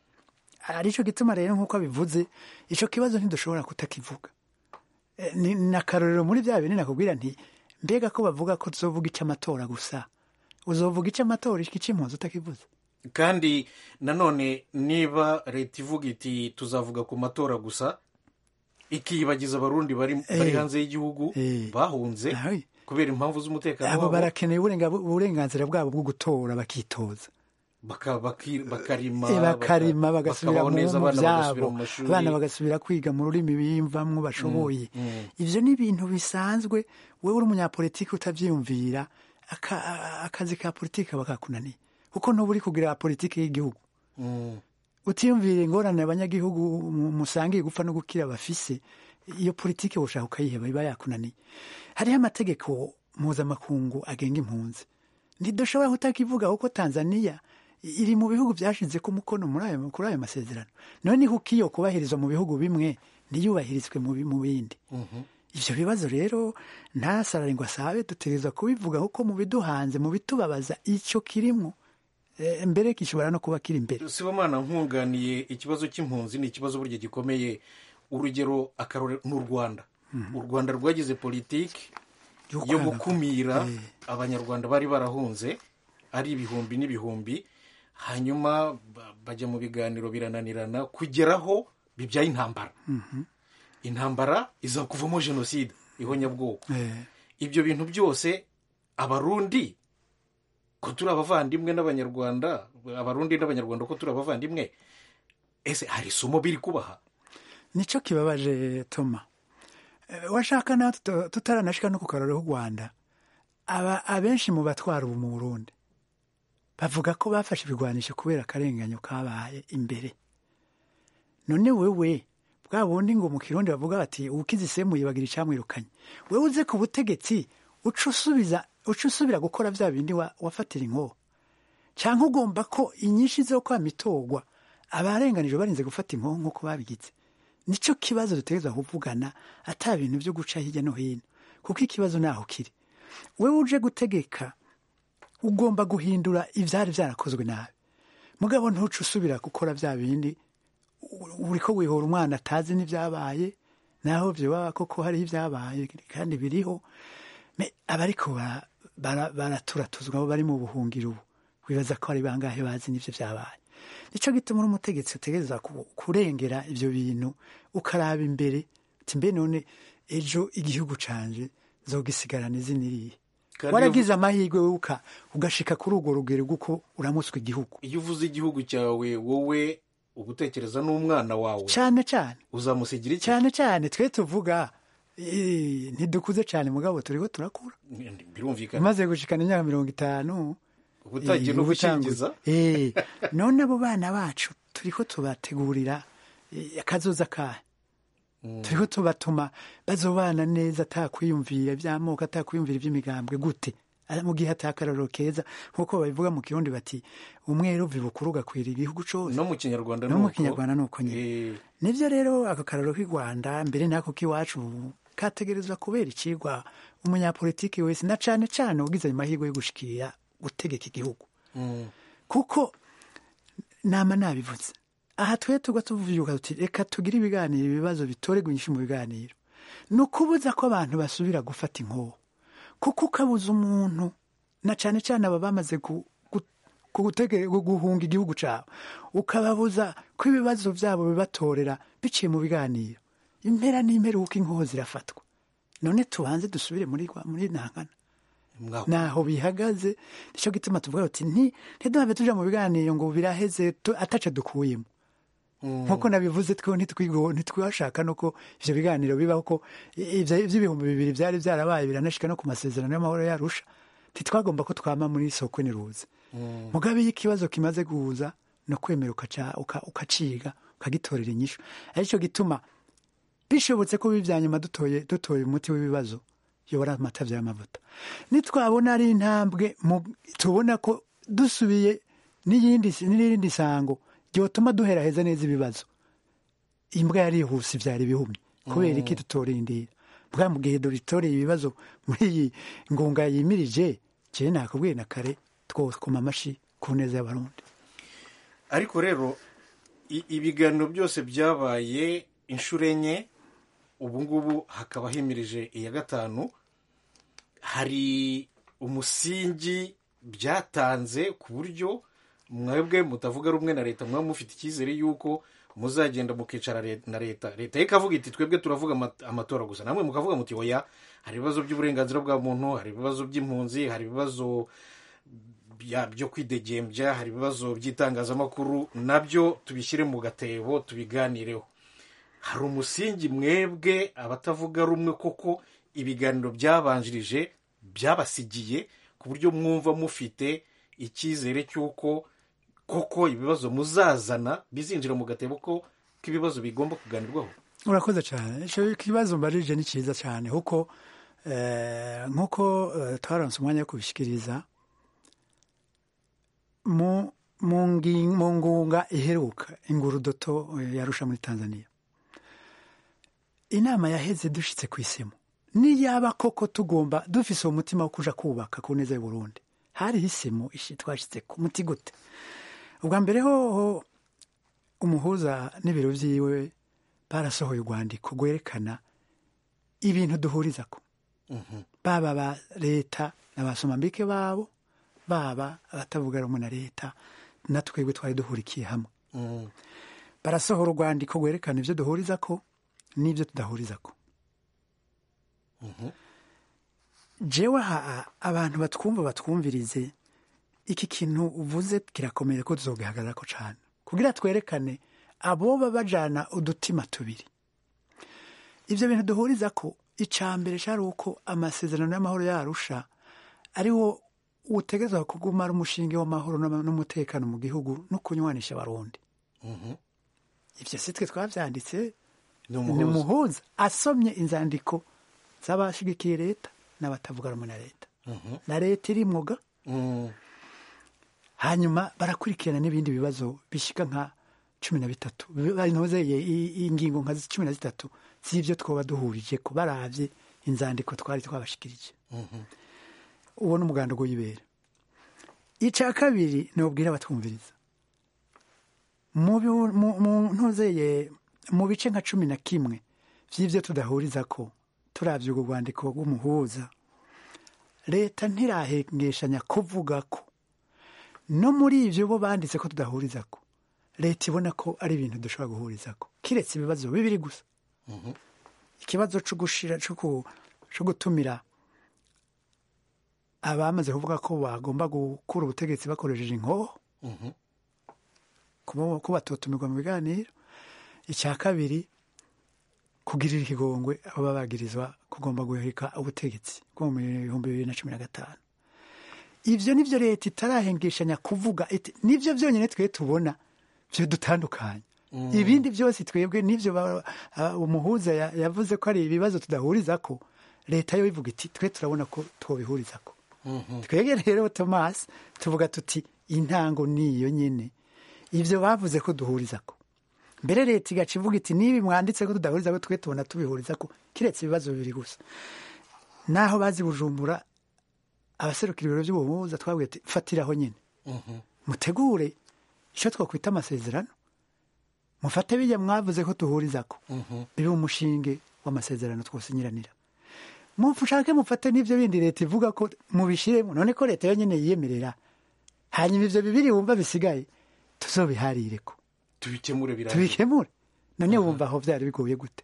aricyo gituma rero nk'uko abivuze icyo kibazo ntidushobora kutakivuga Eh, ni ni akarorero muri bya bintu nakubwira nti mbega ko bavuga ko tuzovuga icy'amatora gusa uzovuga icy'amatora icy'impunzi utakivuze kandi nanone niba leta ivuga iti tuzavuga ku matora gusa ikiyibagiza abarundi bari bari Eh. hanze y'igihugu Eh. bahunze Aye. kubera impamvu z'umutekano abo wabo barakeneye uburenga- uburenganzira bwabo bwo gutora bakitoza baka- baki- bakarima Eh, bakarima baka- bagasubira bakabaho mu neza mu abana bagasubira byabo mu mashuri abana bagasubira kwiga mu rurimi biyumvamwo bashoboye ibyo ni ibintu bisanzwe wowe uri umunyapolitiki utabyiyumvira aka- a- akazi ka politiki bakakunaniye kuko ntuba uri kugira politiki y'igihugu Mm. utiyumvire ingorane abanyagihugu mu- musangiye gupfa no gukira bafise iyo politiki woshaka ukayiheba iba yakunaniye hariho amategeko mpuzamakungu agenga impunzi ntidushobora kutakivuga kuko tanzaniya iri mu bihugu byashize ku mukono muri ayo kuri ayo masezerano none kuko iyo kubahirizwa mu bihugu bimwe ntiyubahirizwe mu bi- mu bindi ibyo bibazo rero ntasarare ngo asabe dutegereza kubivuga kuko mu biduhanze mu bitubabaza icyo kirimo Eh, mbere gishobora no kuba kiri imbere sibomana nkunganiye ikibazo cy'impunzi ni ikibazo burya gikomeye urugero akarore ni u rwanda u rwanda rwagize politiki Yo yo kwanga- gukumira Eh. abanyarwanda bari barahunze ari ibihumbi n'ibihumbi hanyuma ba- bajya mu biganiro birananirana kugeraho bibyaye intambara intambara iza kuvamo jenoside ihonyabwoko Eh, ibyo bintu byose abarundi ko turi abavandimwe n'abanyarwanda abarundi n'abanyarwanda ko turi abavandimwe ese hari isomo biri kubaha nicyo kibabaje toma Eh, washaka nawe tuta- tutaranashika no ku kararo k'u rwanda aba abenshi mu batwara ubu mu burundi bavuga ko bafashe ibigwanisho kubera akarenganyo kabaye imbere none wewe bwa bundi ngo mu kirundi bavuga bati uwukize isemuye bagira icyamwirukanye wewe uze ku butegetsi uca usubiza uca usubira gukora bya bindi wa- wafatira inkoho cyangwa ugomba ko inyinshi zo kwa mitorwa abarenganijwe barinze gufata inkoho nk'uko babigize nicyo kibazo dutegereza kuvugana ata bintu byo guca hirya no hino kuko ikibazo naho kiri wewe uje gutegeka ugomba guhindura ibyari byarakozwe nabi mugabo ntuce usubira gukora bya bindi u- uri ko wihora umwana atazi n'ibyabaye naho byoba koko hariho ibyabaye kandi biriho Me- abariko bara- bara- baraturatuzwa abo bari mu buhungiro ubu wibaza ko ari bangahe bazi n'ibyo byabaye nicyo gituma uri umutegetsi utegereza ku- kurengera ibyo bintu ukaraba imbere uti mbe none ejo igihugu canje zogisigarana izina irihe Kandi waragize amahirwe wowe uka- ugashika kuri urwo rugero rw'uko uramutswa igihugu iyo uvuze igihugu cyawe wowe uba utekereza n'umwana wawe cyane cyane uzamusigira iki cyane cyane twe tuvuga eh, ntidukuze cyane mugabo turiho turakura birumvikana umaze gushikana imyaka mirongo itanu uba utangiye no eh, gukingiza eh, none abo bana bacu turiko tubategurira eh, akazoza kahe turiho tubatuma bazobana neza atakwiyumvira iby'amoko atakwiyumvira iby'imigambwe gute Ari mu gihe atakararo keza nk'uko babivuga mu kirundi bati umweru bukuru ugakwira igihugu cose no mu kinyarwanda no mu nuko. kinyarwanda ni uko nyine Eh, nibyo rero ako kararo k'i rwanda mbere n'ako k'iwacu kategerezwa kubera ikigwa umunyapolitiki wese na cane cane ugize ayo mahirwe yo gushikira gutegeka igihugu mm. kuko nama nabivuze aha twe tuba tuvuga tuti reka tugire ibiganiro ibibazo bitoregwa inyinshi mu biganiro ni ukubuza ko abantu basubira gufata inkoho kuko ukabuza umuntu na cane cane aba bamaze gu- gu- gutege- guhunga igihugu cyabo ukababuza ko ibibazo byabo bibatorera biciye mu biganiro impera n'imperuka inkoho zirafatwa none tubanze dusubire muri rwa- muri ntangana mwaho naho bihagaze nicyo gituma tuvuga uti nti ntiduhave tuja mu biganiro ngo biraheze tu- ataco dukuyemo nkuko nabivuze two ntitwigo- ntitwashaka nuko ivyo biganiro bibaho ko i- ivyo ivy'ibihumbi bibiri vyari vyarabaye biranashika no ku masezerano y'amahoro yarusha ntitwagomba ko twama muri soko niruze mugabe iyo ikibazo kimaze guhuza no kwemera ukaca- uka- ukaciga ukagitorera inyishu arico gituma bishobotse ko bibya nyuma dutoye dutoye umuti w'ibibazo yobora amatavya y'amavuta nitwabona ari intambwe mu- tubona ko dusubiye n'iyindi n'irindi sango ryotuma duheraheza neza ibibazo imbwa yarihuse ivyara ibihumye kubera iki tutorindira bwa mu gihe dutoreye ibibazo muri iyi ngunga yimirije jewe nakubwiye na kare twokoma amashi ku neza y'abarundi ariko rero i- ibiganiro byose byabaye inshuro enye ubu ngubu hakaba himirije iya gatanu hari umusingi byatanze ku buryo mwebwe mutavuga rumwe na leta mwaba mufite icyizere y'uko muzagenda mukicara le- na leta leta ye ikavuga iti twebwe turavuga ama- amatora gusa namwe mukavuga muti oya hari ibibazo by'uburenganzira bwa muntu hari ibibazo by'impunzi hari ibibazo bya- byo kwidegembya hari ibibazo by'itangazamakuru nabyo tubishyire mu gatebo tubiganireho hari umusingi mwebwe abatavuga rumwe koko ibiganiro byabanjirije byabasigiye ku buryo mwumva mufite icyizere cy'uko koko ibibazo muzazana bizinjira mu gatebo ko k'ibibazo bigomba kuganirwaho urakoze cyane icyo kibazo mbarije ni cyiza cyane kuko eh, nk'uko eh, twaronse umwanya wo kubishikiriza mu mu ngi- mu ngunga iheruka ingurudoto eh, yarusha muri tanzania inama yaheze dushitse ku isimu niyaba koko tugomba dufise uwo mutima wo kuja kubaka ku neza y'uburundi hariho isimu ishi twashitse ku muti gute ubwa mbere hoho umuhuza n'ibiro vyiwe barasohoye urwandiko rwerekana ibintu duhurizako baba ba leta n'abasomambike babo baba abatavuga rumwe na leta na twebwe twari duhurikiye hamwe barasohora urwandiko rwerekana ibyo duhurizako n'ibyo tudahurizako jewe aha abantu batwumva batwumvirize iki kintu uvuze kirakomeye ko tuzogihagararako cane kugira twerekane aboba bajana udutima tubiri ivyo bintu duhuriza ko ica mbere cari uko amasezerano y'amahoro yarusha ariwo utegerezwa kuguma ari umushinge w'amahoro n'ama- n'umutekano mu gihugu no kunywanisha abarundi ivyo si twe twavyanditse ni ni umuhuza umuhuza asomye inzandiko z'abashigikiye leta n'abatavuga rumwe na leta na leta irimwoga Mm. hanyuma barakurikirana n'ibindi bibazo bishika nka cumi na bitatu banozeye ingingo nka cumi na zitatu z'ibyo twoba duhurije ko baravye inzandiko twari twabashikirije uwo ni umuganda w'ibera icya kabiri nubwira abatwumviriza mu bi- mu- mu ntuzeye mu bice nka cumi na kimwe by'ibyo tudahuriza ko turavye urwo rwandiko rw'umuhuza leta ntirahengeshanya kuvuga ko no muri ivyo bo banditse ko tudahuriza ko leta ibona ko ari ibintu dushobora guhuriza ko kiretse ibibazo bibiri gusa ikibazo co gushira co ku- co gutumira abamaze kuvuga ko bagomba gukura ubutegetsi bakoresheje inkoho kuba- ko batotumirwa mu biganiro icya kabiri kugirira ikigongwe abo baba bagirizwa kugomba guhirika ubutegetsi bwo mu bihumbi bibiri na cumi na gatanu ivyo nivyo leta itarahengeshanya kuvuga iti nivyo vyonyene twe tubona vyo dutandukanye ibindi byose twebwe nivyo ba- a- umuhuza ya- yavuze ko ari ibibazo tudahurizako leta yo ivuga iti twe turabona ko twobihurizako twebwe rero thomas tuvuga tuti intango niyo nyene ivyo bavuze ko duhurizako mbere leta igaca ivuga iti nibi mwanditse ko tudahurizako twe tubona tubihurizako kiretse ibibazo bibiri gusa naho bazi bujumbura abaserukira ibiro by'ubuhuza twabwiye ati fatiraho nyine mutegure icyo twakwita amasezerano mufate bijya mwavuze ko tuhurizako bibe umushinge w'amasezerano twosinyiranira mushake mufate n'ibyo bindi leta ivuga ko mubishiremo none ko leta yonyine yiyemerera hanyuma ivyo bibiri wumva bisigaye tuzobiharireko tubikemure birangiye tubikemure none wumva aho vyari bigoye gute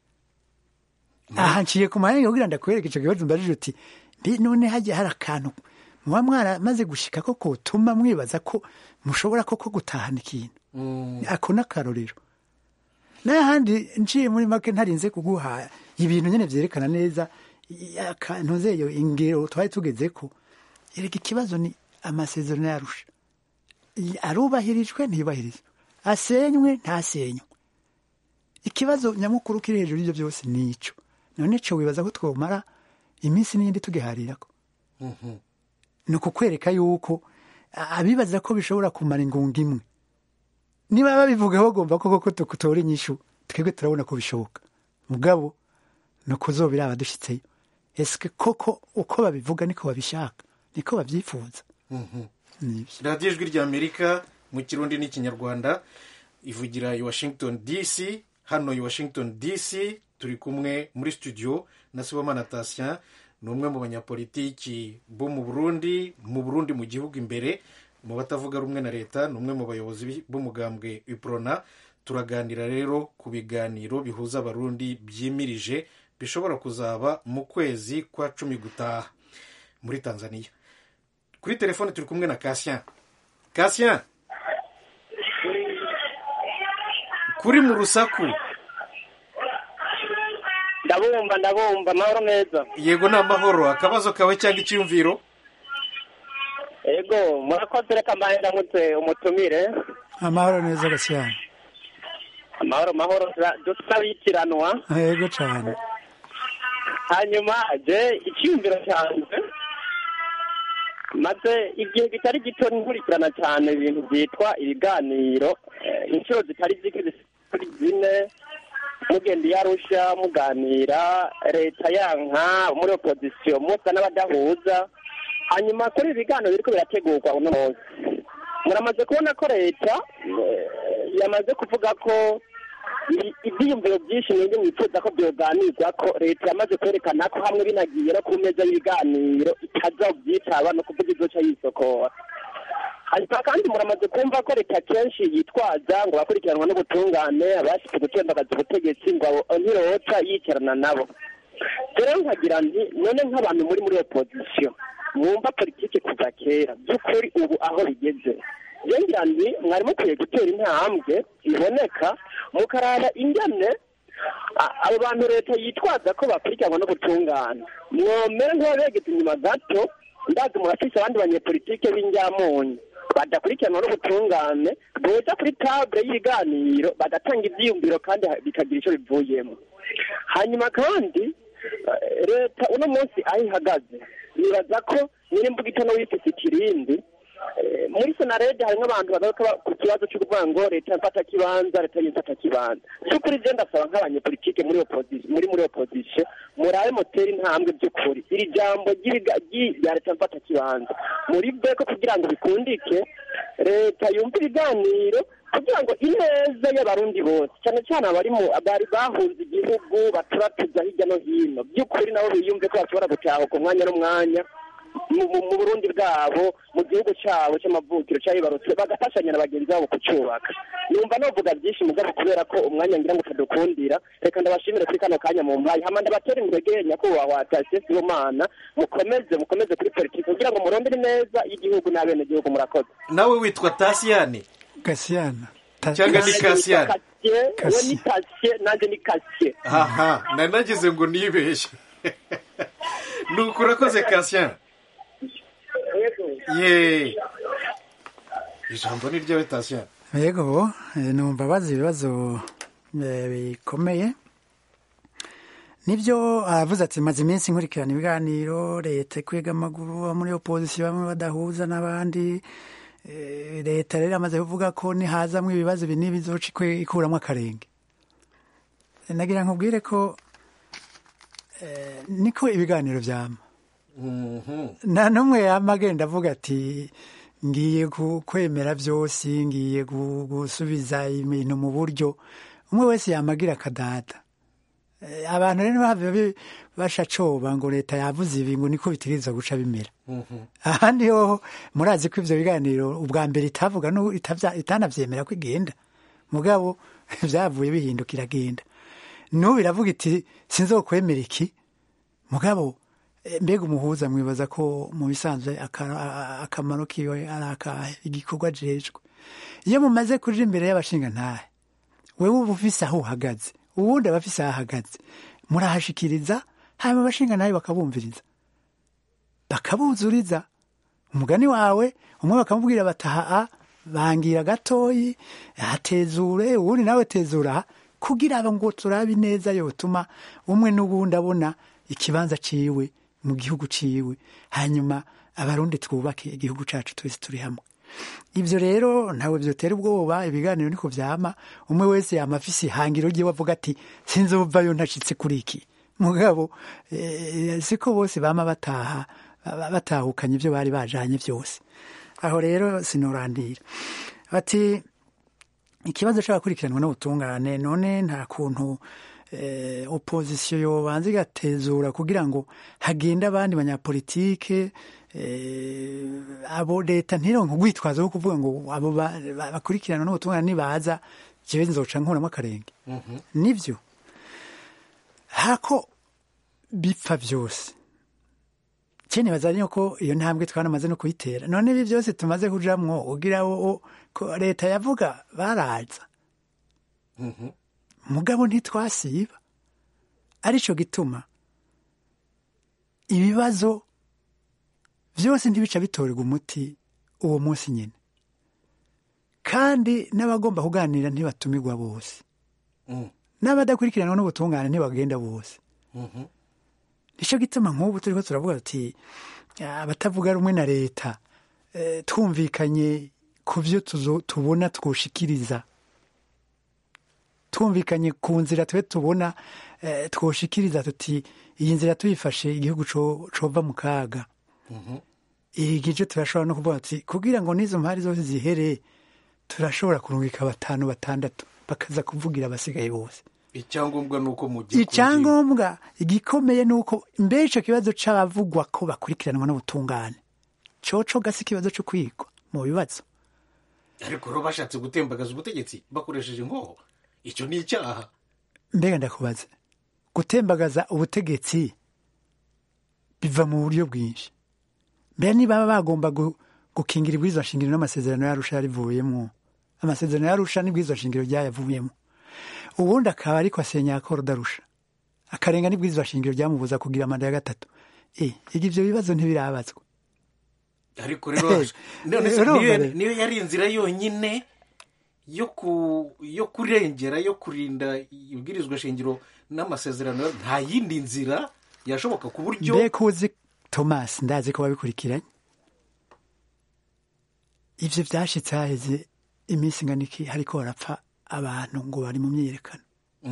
aha nciye ku mahanga kugira ndakwereka ico kibazo mbajije uti mbi none hagiye hari akantu muba mwaramaze gushika ko kotuma mwibaza ko mushobora koko gutahana ikintu ako n'akarorero n'ahandi nciye muri make ntarinze kuguha ibintu nyene vyerekana neza i- akantu zeyo ingero twari tugezeko erega ikibazo ni amasezerano yarusha I- arubahirijwe ntiyubahirizwe asenywe ntasenywe ikibazo nyamukuru kiri hejuru y'ibyo byose ni ico none co wibaza ko twomara iminsi n'iyindi tugiharirako ni ukukwereka yuko a- abibaza ko bishobora kumara ingunga imwe niba babivuga bagomba ko koko tutora inyishu twebwe turabona ko bishoboka mugabo ni ukuzobiraba dushyitseyo ese koko uko babivuga niko babishaka niko babyifuza Nibyo. radiyo ijwi rya amerika mu kirundi n'ikinyarwanda ivugira i washington dc hano i washington dc turi kumwe muri studio na sibomana tasien ni umwe mu banyapolitiki bo mu burundi mu burundi mu gihugu imbere mu batavuga rumwe na leta ni umwe mu bayobozi bi- b'umugambwe iprona turaganira rero ku biganiro bihuza abarundi byimirije bishobora kuzaba mu kwezi kwa cumi gutaha muri tanzania kuri telefone turi kumwe na kasien kasien kuri mu rusaku ndabumva ndabumva amahoro meza yego ni amahoro akabazo kawe cyangwa icyiyumviro ego murakoze reka mbaye ndamutse umutumire amahoro neza gashyana amahoro mahoro dusabitiranwa yego cyane hanyuma je icyiyumviro cyanjye maze igihe kitari gito nkurikirana cyane ibintu byitwa ibiganiro eh, inshuro zitari zike zitari zine mugenda iyo arusha muganira leta yanka muri opozisiyo musa n'abadahuza hanyuma kuri ibi biganiro biriko birategurwa uno munsi muramaze kubona ko leta eh, yamaze kuvuga ko i- ibyiyumviro byinshi mwebwe mwifuza ko byoganirwa ko leta yamaze kwerekana ko hamwe binagiye no ku meza y'ibiganiro itazobyitaba no kuvuga izoca yisokora hanyuma kandi muramaze kumva ko leta kenshi yitwaza ngo bakurikiranwa n'ubutungane abashyize gutembagaza ubutegetsi ngo abo ntiroca yicarana nabo rero nkagira nti none nk'abantu muri muri opozisiyo mwumva politiki kuva kera by'ukuri ubu aho bigeze ngira nti mwari mukwiye gutera intambwe iboneka mukaraba ingene a- abo bantu leta yitwaza ko bakurikiranwa n'ubutungane mwomera nk'ababegetse inyuma gato ndazi murafise abandi banyepolitike b'injyamunyu badakurikiranwa n'ubutungane boza kuri table y'ibiganiro bagatanga ivyiyumviro kandi ha- bikagira ico bivuyemo hanyuma kandi eh, leta uno munsi aho ihagaze nibaza ko nyirimbuga itono wifise ikirindi Eh, muri senarede harimo abantu bagaruka ba- ku kibazo cyo kuvuga ngo leta yafata kibanza leta yifata kibanza by'ukuri je ndasaba nk'abanyepolitike muri opposition muri muri opposition murabe moteri intambwe by'ukuri iri jambo ry'ibiga- ry'i- rya leta yafata kibanza muri beko kugira ngo bikundike leta yumva ibiganiro kugira ngo ineza y'abarundi bose cyane cyane abari mu bari bahunze igihugu baturatuza hirya no hino by'ukuri nabo biyumve ko bashobora gutahuka umwanya n'umwanya mu mu- mu burundi bwabo mu gihugu cyabo cy'amavukiro cyayibarutse bagafashanya na bagenzi babo kucyubaka numva novuga byinshi mugabo kubera ko umwanya ngira ngo utadukundira reka ndabashimire kuri kano kanya mu mpaye hama ndabatera intege nyakubahwa tashe sibomana mukomeze mukomeze kuri politiki kugira ngo murondere neza y'igihugu n'abenegihugu murakoze nawe witwa tasiyani gashyana Ta- Cyangwa ni Cassian. Kasiye, we Cassian. ni kasiye nanjye ni kasiye aha nari nagize ngo nibeshye ni uku urakoze kasien ye ijambo ni ryawe tasien yego eh, numva bazi ibibazo eh, bikomeye nibyo aravuze ati maze iminsi nkurikirana ibiganiro leta ikwega amaguru abo muri opozisiyo bamwe badahuza n'abandi Eh, leta rero amaze kuvuga ko nihazamwo ibibazo ibi n'ibi izoca ikwe- ikuramo akarenge Eh, nagira nkubwire ko eh, niko ibiganiro vyama nta n'umwe yama agenda avuga ati ngiye ku- kwemera byose ngiye gu- gusubiza ibintu mu buryo umwe wese yamagira akadada Eh, abantu rero bava bi- bashacoba ngo leta yavuze ibi ngo niko bitegereza guca bimera ahandi hoho murazi ko ivyo biganiro ubwa mbere itavuga no itavya- itanavyemera ko igenda mugabo vyavuye bihinduka iragenda n'ubu iravuga iti sinzokwemera iki mugabo eh, mbega umuhuza mwibaza ko mu bisanzwe aka- a- akamaro kiwe ari akahe igikorwa ajejwe iyo mumaze kuja imbere y'abashingantahe wewe uba ufise aho uhagaze uwundi aba afise aho ahagaze murahashikiriza hanyuma abashingantahe bakabumviriza bakabuzuriza umugani wawe umwe bakamubwira bataha bangira gatoyi atezure uwundi nawe tezura aha, kugira ngo turabe neza yotuma umwe n'uwundi abona ikibanza ciwe mu gihugu ciwe hanyuma abarundi twubake igihugu cacu twese turi hamwe ibyo rero ntawe byotera ubwoba ibiganiro niko vyama umwe wese yama afise ihangiro ryiwe avuga ati sinzovayo ntashitse kuri iki mugabo eh, siko bose bama bataha ba- batahukanye ibyo bari bajanye byose aho rero sinorandira bati ikibazo c'abakurikiranwa n'ubutungane none nta kuntu eh, opozisiyo yobanza igatezura kugira ngo hagende abandi banyapolitike eh, abo leta ntironke urwitwazo rwo kuvuga ngo abo ba- ba- bakurikiranwa n'ubutungane nibaza jewe nzoca nkuramo akarenge nivyo hako bipfa byose cyene bazanye ko iyo ntambwe twanamaze no kuyitera none ibi byose tumaze kujamwo ugira wo ko leta yavuga baraza mugabo ntitwasiba arico gituma ibibazo byose ntibica bitorerwa umuti uwo munsi nyine kandi n'abagomba kuganira ntibatumirwa bose n'abadakurikiranwa n'ubutungane ntibagenda bose nicyo gituma nk'ubu turiko turavuga tuti abatavuga rumwe na leta eh, twumvikanye ku byo tuzo- tubona twoshikiriza twumvikanye ku nzira twe tubona eh, twoshikiriza tuti iyi nzira tuyifashe igihugu co- cova mu kaga iyi gice turashobora no kuvuga tuti kugira ngo n'izo mpari zose zihere turashobora kurungika batanu batandatu bakaza kuvugira abasigaye bose icyangombwa ni uko mugiye icyangombwa igikomeye ni uko mbere icyo kibazo c'abavugwa ko bakurikiranwa n'ubutungane coco gasi ikibazo co kwigwa mu bibazo ariko rero bashatse gutembagaza ubutegetsi bakoresheje ingoho icyo ni icyaha mbega ndakubaza gutembagaza ubutegetsi biva mu buryo bwinshi mbere niba bagomba gu- gukingira ibwirizwa shingiro n'amasezerano yarusha yarivuyemo amasezerano yarusha n'ibwirizwa shingiro ryayavuyemo ubundi akaba ariko asenya akora udarusha akarenga n'ibwirizwa shingiro ryamubuza kugira manda ya gatatu e ibyo bibazo ntibirabazwa ariko rero none se Urumva niyo- rero. niyo yari inzira yonyine yo ku yo kurengera yo kurinda ibwirizwa shingiro n'amasezerano nta yindi nzira yashoboka ku buryo mbe kuzi thomas ndazi ko wabikurikiranye ivyo vyashitse haheze iminsi ingana iki hariko barapfa abantu ngo bari mu myiyerekano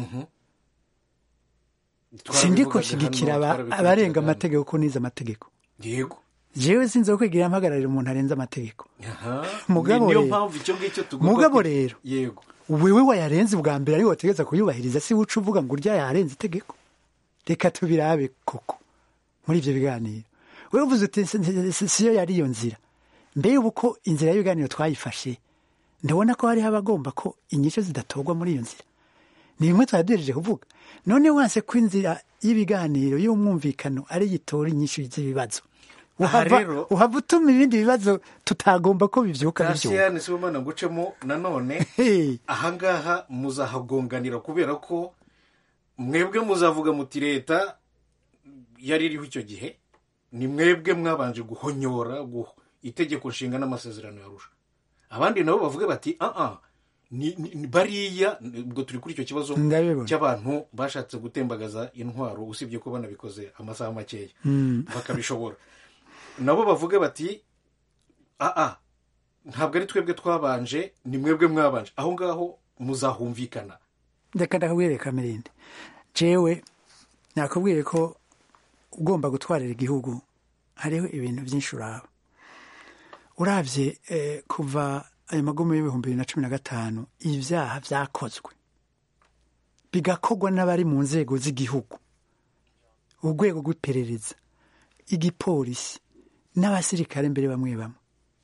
sindiko Twarabivugaga nshigikira hano, aba- twarabikurikiraga abarenga hano. amategeko ko nize amategeko yego jewe sinzi kwigira mpagararira umuntu arenze amategeko Aha. Mugabo Ni- niyo rero- mpamvu icyo ngicyo tugomba mugabo kwi- rero yego wewe wayarenze ubwa mbere ariwe wategeza kuyubahiriza si wuca uvuga ngo urya yarenze itegeko reka tubirabe koko muri ivyo biganiro wewe uvuze uti "Si- si- si- siyo yari iyo nzira mbe ubu ko inzira y'ibiganiro twayifashe ndabona ko hariho abagomba ko inyisho zidatorwa muri iyo nzira ni bimwe twaduhereje kuvuga none wanse ko inzira y'ibiganiro y'umwumvikano ari yitora inyishu z'ibibazo Aha uhava rero- uhava utuma ibindi bibazo tutagomba ko bivyuka bivyuka kasiyani si umwana ngucemo nanone Hey. ahangaha muzahagonganira kubera ko mwebwe muzavuga muti leta yari iriho icyo gihe ni mwebwe mwabanje guhonyora guh- itegeko nshinga n'amasezerano yarusha abandi nabo bavuge bati aa ni, ni, ni bariya ubwo turi kuri icyo kibazo Ndabibona. cy'abantu bashatse gutembagaza intwaro usibye ko banabikoze amasaha makeya bakabishobora nabo bavuge bati aa ntabwo ari twebwe twabanje ni mwebwe mwabanje aho ngaho muzahumvikana reka ndakubwire kamerinde jewe nakubwiye ko ugomba gutwarira igihugu hariho ibintu byinshi uraba urabye eh, kuva ayo magume y'ibihumbi bibiri na cumi na gatanu ibyaha byakozwe bigakorwa n'abari mu nzego z'igihugu urwego rw'iperereza igipolisi n'abasirikare mbere bamwe bamwe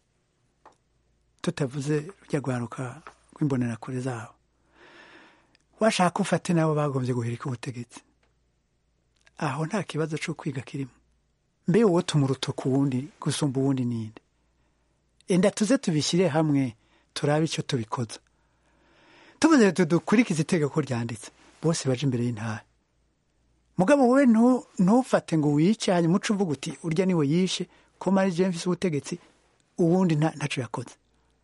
tutavuze rujya rwaruka rw'imbonerakure zabo washaka ufate nabo bagombye guhirika ubutegetsi aho nta kibazo cyo kwiga kirimo mbe wowe tumuruto ku wundi gusumba uwundi ninde enda tuze tubishyire hamwe turabe icyo tubikoza tuvuze dukurikize itegeko ryanditse bose baje imbere y'intara mugabo wowe ntufate ngo wice hanyuma uce uvuga uti urya niwe yishe ko mari mfise ubutegetsi uwundi ntacyo yakoze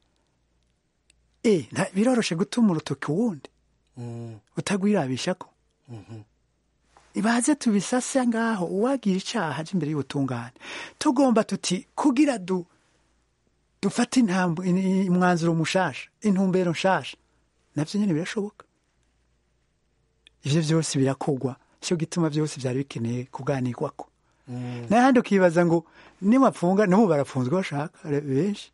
e biroroshe gutuma urutoki uwundi utagwirabisha ko ibaze tubisase ngaho uwagira icyaha aje imbere y'ubutungane tugomba tuti kugira du dufate umwanzuro mushasha intumbero nshasha nabyo nyine birashoboka ibyo byose birakorwa cyo gituma byose byari bikeneye kuganirwako n'ahandi ukibaza ngo nibapfunga nabo barafunzwe bashaka benshi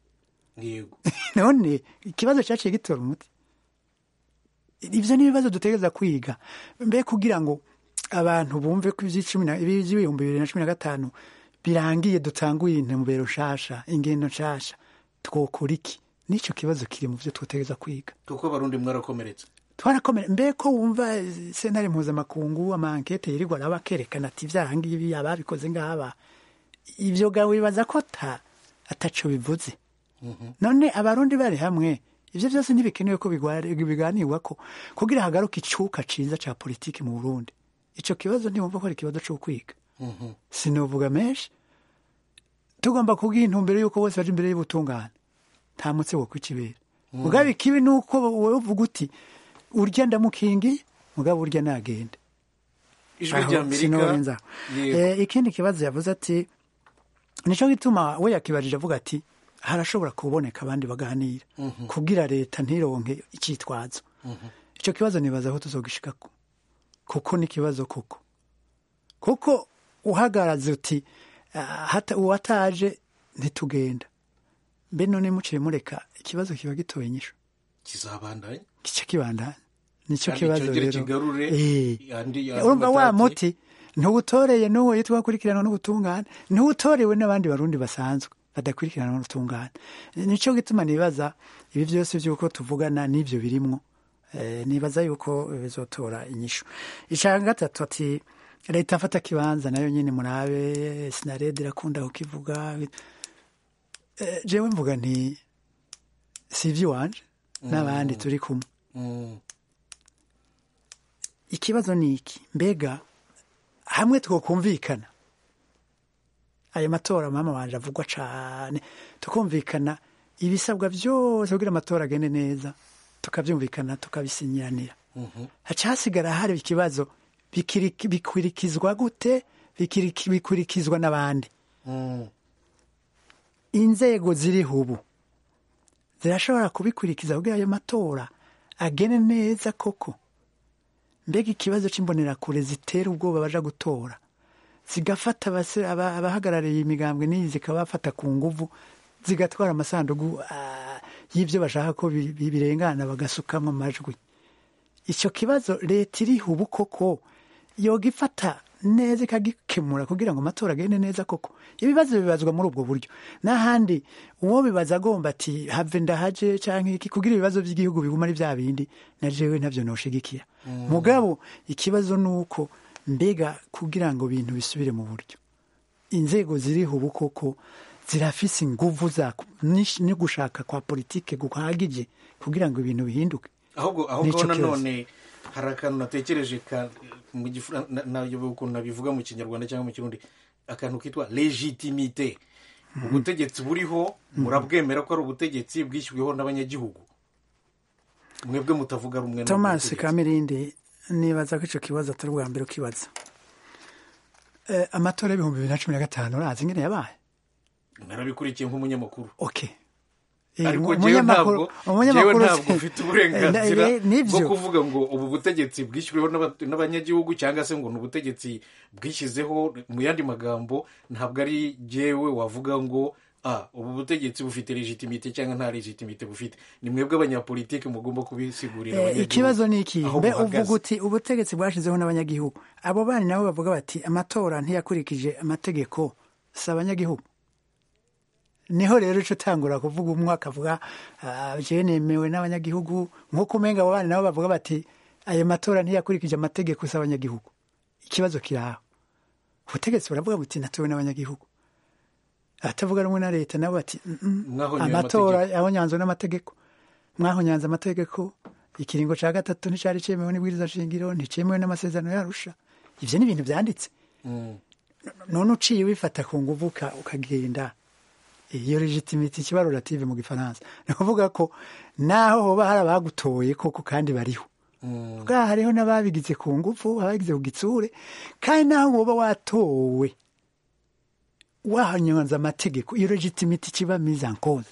none ikibazo cyaciye gitora umuti ibyo ni ibibazo dutegereza kwiga mbe kugira ngo abantu bumve ko iby'ibihumbi bibiri na cumi na gatanu birangiye dutanguye intumbero nshasha ingendo nshasha twokora iki n'icyo kibazo kiri mu byo tutegereza kwiga kuko barundi mwarakomeretse twarakomera mbe ko wumva sentare mpuzamakungu amankete yirirwa araba akerekana ati ibyaha ngibi ababikoze ngaba ibyo gawe wibaza ko ataco bivuze none abarundi bari hamwe ibyo byose ntibikenewe ko biganirwa ko kugira hagaruke icuka ciza ca politiki mu burundi ico kibazo ntiwumva ko ari ikibazo co kwiga sinovuga menshi tugomba kubwira intumbero y'uko bose baje imbere y'ubutungane nta mutse wo kwikibera mugabe ikibi ni uko wowe uvuga uti urya ndamukingi mugabo urya nagende ijwi ry'amerika ikindi kibazo yavuze ati nicyo gituma we yakibajije avuga ati harashobora kuboneka abandi baganira kubwira leta ntironke icyitwazo icyo kibazo nibaza aho tuzogishikako kuko ni ikibazo koko kuko uhagaraze uti uwataje ntitugenda mbe none muciye mureka ikibazo kiba gitoye inyishu kizabandanya kica kibandanya nicyo Kandi kibazo cyongere rero kigarure Eh. andi- andi urumva wa matati. muti ntuwutoreye n'uwo yitwa gukurikiranwa n'ubutungane ntuwutorewe n'abandi barundi basanzwe badakurikiranwa n'ubutungane nicyo gituma nibaza ibi byose by'uko tuvugana n'ibyo birimwo Eh, nibaza yuko bizotora inyishu icya gatatu ati leta mfata kibanza nayo nyine murabe sinarede irakunda kukivuga Eh, jewe mvuga nti si iby'iwanje n'abandi turi kumwe Mm. ikibazo ni iki mbega hamwe twokumvikana ayo matora mama wanje avugwa cane tukumvikana ibisabwa byose kugira amatora agende neza tukabyumvikana tukabisinyiranira haca hasigara hari ikibazo bikiri- bikurikizwa gute Bikiri- bikurikizwa n'abandi Mm. inzego ziriho ubu zirashobora kubikurikiza kugira ayo matora agene neza koko mbega ikibazo c'imbonerakure zitera ubwoba baja gutora zigafata abase- aba- abahagarariye imigambwe n'iyi zikabafata ku nguvu zigatwara amasandugu ah, y'ibyo bashaka ko bi- bi- birengana bagasukamwo amajwi icyo kibazo leta iriho ubu koko yoga ifata neza ikagikemura kugira ngo amatora agende neza koko ibibazo bibazwa muri ubwo buryo n'ahandi uwo bibaza agomba ati have ndahaje cyangwa iki kugira ibibazo by'igihugu biguma ari bya bindi na jewe ntabyo noshigikira mugabo ikibazo ni uko mbega kugira ngo ibintu bisubire mu buryo inzego ziriho ubu koko zirafise inguvu za n'ish- no gushaka kwa politike guhagije kugira ngo ibintu bihinduke ahubwo ahubwo Nicyo kibazo. nanone hari akantu natekereje ka mu gifura- na- nayobewe ukuntu nabivuga mu kinyarwanda cyangwa mu kirundi akantu kitwa legitimite ubutegetsi buriho murabwemera ko ari ubutegetsi bwishyuweho n'abanyagihugu mwebwe mutavuga rumwe n'ubwo thomas butegetsi. kamirindi nibaza ko icyo kibazo atari ubwa mbere ukibaza Eh, amatora y'ibihumbi bibiri na cumi na gatanu urazi ingene yabaye narabikurikiye nk'umunyamakuru okay Eh, ariko umu- jewe umunyamakuru ntabwo jewe umunyamakuru ntabwo mfite uburenganzira Eh, bwo nibyo kuvuga ngo ubu butegetsi bwishyuriweho n'aba- n'abanyagihugu cyangwa se ngo ni ubutegetsi bwishyizeho mu yandi magambo ntabwo ari jewe wavuga ngo ah ubu butegetsi bufite legitimite cyangwa nta legitimite bufite ni mwebwe abanyapolitiki mugomba kubisigurira Eh, abanyagihugu ikibazo ni iki aho mbe muhagaze. uvuga uti ubutegetsi bwashizeho n'abanyagihugu abo bana nabo bavuga bati amatora ntiyakurikije amategeko si abanyagihugu niho rero ico utangura kuvuga umwe akavuga "Ah, jewe nemewe n'abanyagihugu nk'uko umenga abo bana nabo bavuga bati ayo matora ntiyakurikije amategeko si abanyagihugu ikibazo kiri aho ubutegetsi buravuga buti natowe n'abanyagihugu abatavuga rumwe na leta nabo bati "Mm, mm, Mwahonyoye amatora yahonyanzwe n'amategeko mwahonyanze amategeko ikiringo cya gatatu nticyari cyemewe n'ibwiriza shingiro nticyemewe n'amasezerano yarusha ibyo ni ibintu byanditse Mm. none uciye wifata ku nguvu uka- ukagenda iyo legitimite ikiba relative mu gifaransa ni ukuvuga ko naho hoba hari abagutoye koko kandi bariho Mm. bwa hariho n'ababigize ku ngufu ababigize ku gitsure kandi naho woba watowe wahanyonza amategeko iyo legitimite ikiba mise en cause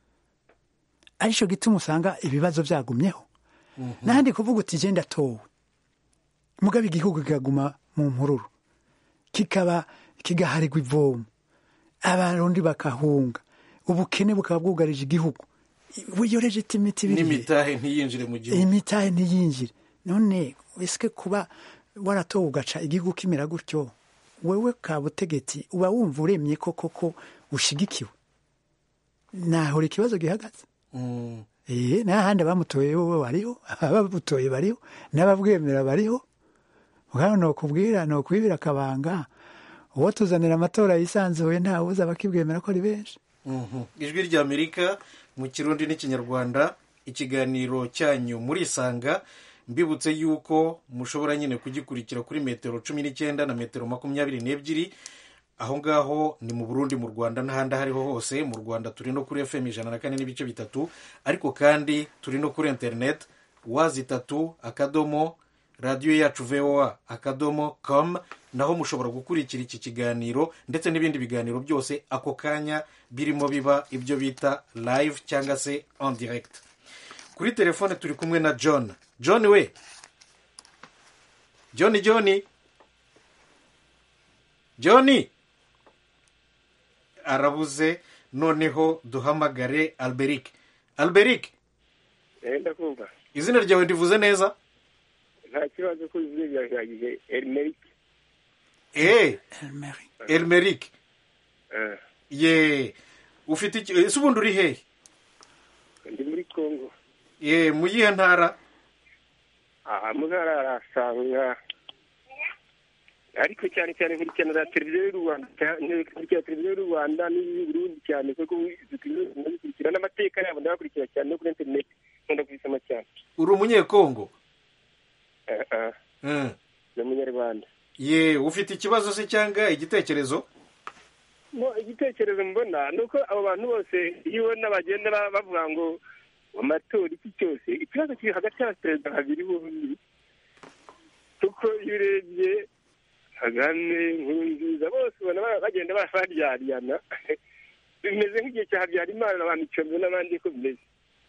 aricyo gituma usanga ibibazo byagumyeho n'ahandi kuvuga uti genda towe mugabe igihugu kikaguma mu mpururu kikaba kigaharirwa ivomo abarundi bakahunga ubukene bukaba bwugarije igihugu iyo legitimite ibiri n'imitahe ntiyinjire mu gihugu imitahe ntiyinjire none ese kuba waratowe ugaca igihugu kimera gutyo wewe ka butegetsi uba wumva uremye ko koko ushigikiwe nahora ikibazo gihagaze Mm. eh n'ahandi abamutoye bo bariho ababutoye bariho n'ababwemera bariho ubwo ni ukubwira ni ukwibira akabanga uwo tuzanira amatora yisanzuye ntawe uza bakibwemera ko ari benshi Mhm. ijwi ry'amerika mu kirundi n'ikinyarwanda ikiganiro cyanyu murisanga mbibutse yuko mushobora nyine kugikurikira kuri metero cumi n'icyenda na metero makumyabiri n'ebyiri aho ngaho ni mu burundi mu rwanda n'ahandi aho ariho hose mu rwanda turi no kuri fm ijana na kane n'ibice bitatu ariko kandi turi no kuri interineti wazi itatu akadomo radiyo yacu voa akadomo com naho mushobora gukurikira iki kiganiro ndetse n'ibindi biganiro byose ako kanya birimo biba ibyo bita live cyangwa se en direct kuri telefone turi kumwe na john john we john john john arabuze noneho duhamagare alberic alberic genda kumva izina ryawe ndivuze neza nta kibazo ko izina ryahagije erimerike eee Elmeri. elmeric ye ufite iki ese ubundi uri hehe ndi muri kongo ye mu yihe ntara aha muzara arasanga ariko cyane cyane nkurikiranira televiziyo y'u rwanda nkurikira televiziyo y'u rwanda n'iy'i burundi cyane kuko zikurikira n'amateka yabo ndabakurikira cyane no kuri interineti nkunda kubisoma cyane uri umunyekongo Eh, eh, Mm. ni umunyarwanda ye ufite ikibazo se cyangwa igitekerezo mo igitekerezo mbona ni uko abo bantu bose iyo ubona bagenda ba- bavuga ngo amatora iki cyose ikibazo kiri hagati y'abaperezida babiri bombi kuko iyo urebye kagame nkurunziza bose ubona ba- bagenda ba- baryaryana bimeze nk'igihe cya habyarimana na ba micombe n'abandi ko bimeze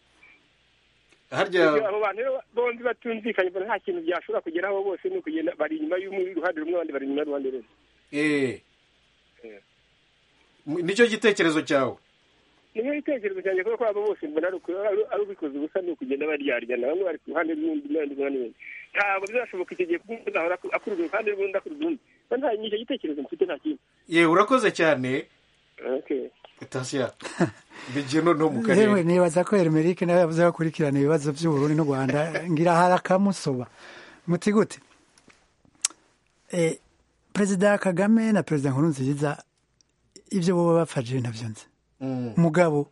harya abo bantu rero bombi batumvikanye mbona nta kintu byashobora kugeraho bose ni ukugenda bari inyuma y'uruhande rumwe abandi bari inyuma y'uruhande rumwe eh Eh. M- nicyo gitekerezo cyawe niyo gitekerezo cyanjye kuko abo bose mbona ari uku- ari- ari ubikoze ubusa ni ukugenda baryaryana bamwe bari ku ruhande rw'undi n'abandi ku ruhande rw'undi ntabwo bizashoboka icyo gihe kuko umwe azahora aku- akurura uruhande rw'undi akurura urundi Mba nta nicyo gitekerezo mfite nta kindi ye urakoze cyane Okay. tasiya bigiye noneho mu yewe karere nibaza ko Elmeric nawe yavuze ko akurikirana ibibazo by'uburundi n'u rwanda ngira hari akamusoba muti gute Eh, perezida kagame na perezida nkurunziza ibyo boba bafashije ntabyo nzi Mm. mugabo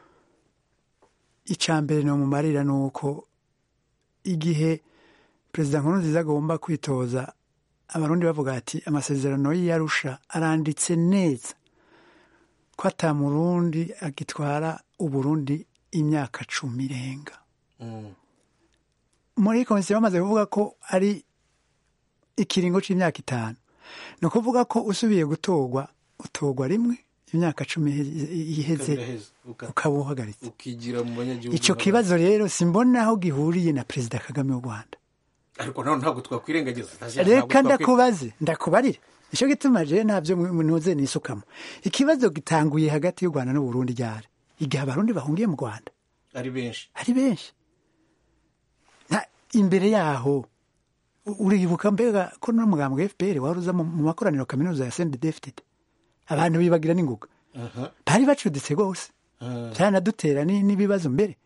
icya mbere ni umumarira ni uko igihe perezida nkurunziza agomba kwitoza abarundi bavuga ati amasezerano y'iyarusha aranditse neza ko atamurundi agitwara uburundi imyaka cumi irenga Mm. muri komisiyo bamaze kuvuga ko ari ikiringo cy'imyaka itanu ni ukuvuga ko usubiye gutorwa utorwa rimwe imyaka cumi iheze Kabiraheze. Uka- ukaba uhagaritse ukigira mu banyagihugu icyo n'abandi. kibazo rero simbona aho gihuriye na perezida kagame w'u rwanda ariko nawe ntabwo twakwirengagiza Ntazi- ntabwo reka twakwi- ndakubaze ndakubarire nicyo gituma je ntabyo ntuze nisukamo ikibazo gitanguye hagati y'u rwanda n'uburundi ryari igihe abarundi bahungiye mu rwanda ari benshi ari benshi nta imbere yaho u- uribuka mbega ko n'umugambi wa fpr wari uza mu mu makoraniro kaminuza ya sende defitede abantu bibagira n'ingoga Aha, bari bacuditse rwose aha. byanadutera ni- n'ibibazo mbere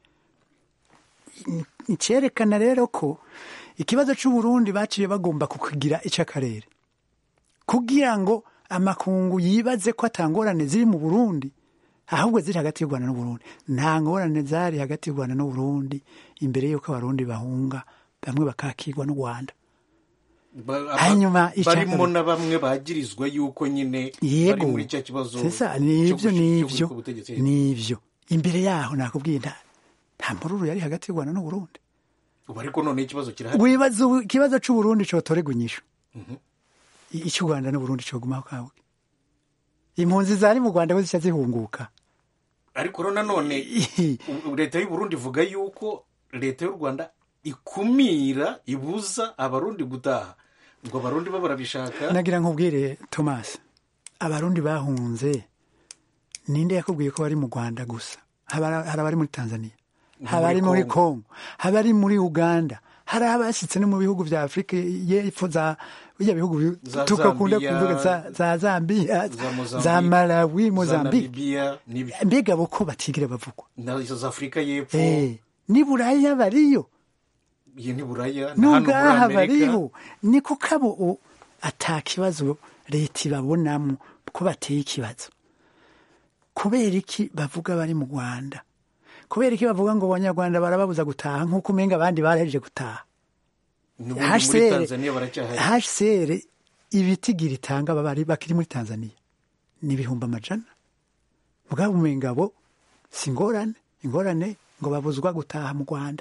icyerekana rero ko ikibazo cy'uburundi baciye bagomba kukigira icy'akarere kugira ngo amakungu yibaze ko atangorane ziri mu burundi ahubwo ziri hagati y'u rwanda n'uburundi nta ngorane zari hagati y'u rwanda n'uburundi imbere y'uko abarundi bahunga bamwe bakakirwa n'u rwanda Ba- aba- Hanyuma icya barimo kabiri. na bamwe bagirizwa yuko nyine bari yego muri cya kibazo sesa cyo nibyo gushi- cyo nibyo gushika ubutegetsi. nibyo imbere yaho nakubwiye nta nta mururu yari hagati y'u rwanda n'uburundi ubu ariko none ikibazo kirahari wibaza ubu- ikibazo c'uburundi cotorerwa inyishu I- icy'u rwanda n'uburundi cogumaho kawe impunzi zari mu rwanda we zica zihunguka ariko rero nanone u- leta y'u Burundi ivuga yuko leta y'u rwanda ikumira ibuza abarundi gutaha ngo abarundi bo barabishaka nagira nkubwire thomas abarundi bahunze ninde yakubwiye ko bari mu rwanda gusa haba hari abari muri tanzania haba ari muri congo haba ari muri uganda hari abashyitse no mu bihugu bya afurika y'epfo za bijya bihugu bi- Za tukakunda Zambia, kuvuga za- za zambia za Mozambique, za malawi za mozambique Namibia n'ibyo mbega bo ko batigire bavugwa na izo za afurika y'epfo Eh, ni buraya bariyo iyi ni buraya na hano muri n'ubwaha amerika bariho ni kuko abo u- ata kibazo leta ibabonamo ko bateye ikibazo kubera iki bavuga bari mu rwanda kubera iki bavuga ngo abanyarwanda barababuza gutaha nk'uko umenga abandi barahejeje gutaha n'ubundi muri HCR tanzania baracyahari HCR ibitigira itanga babari bakiri muri Tanzania ni ibihumbi amajana mugabo umenga bo si ingorane ingorane ngo babuzwa gutaha mu Rwanda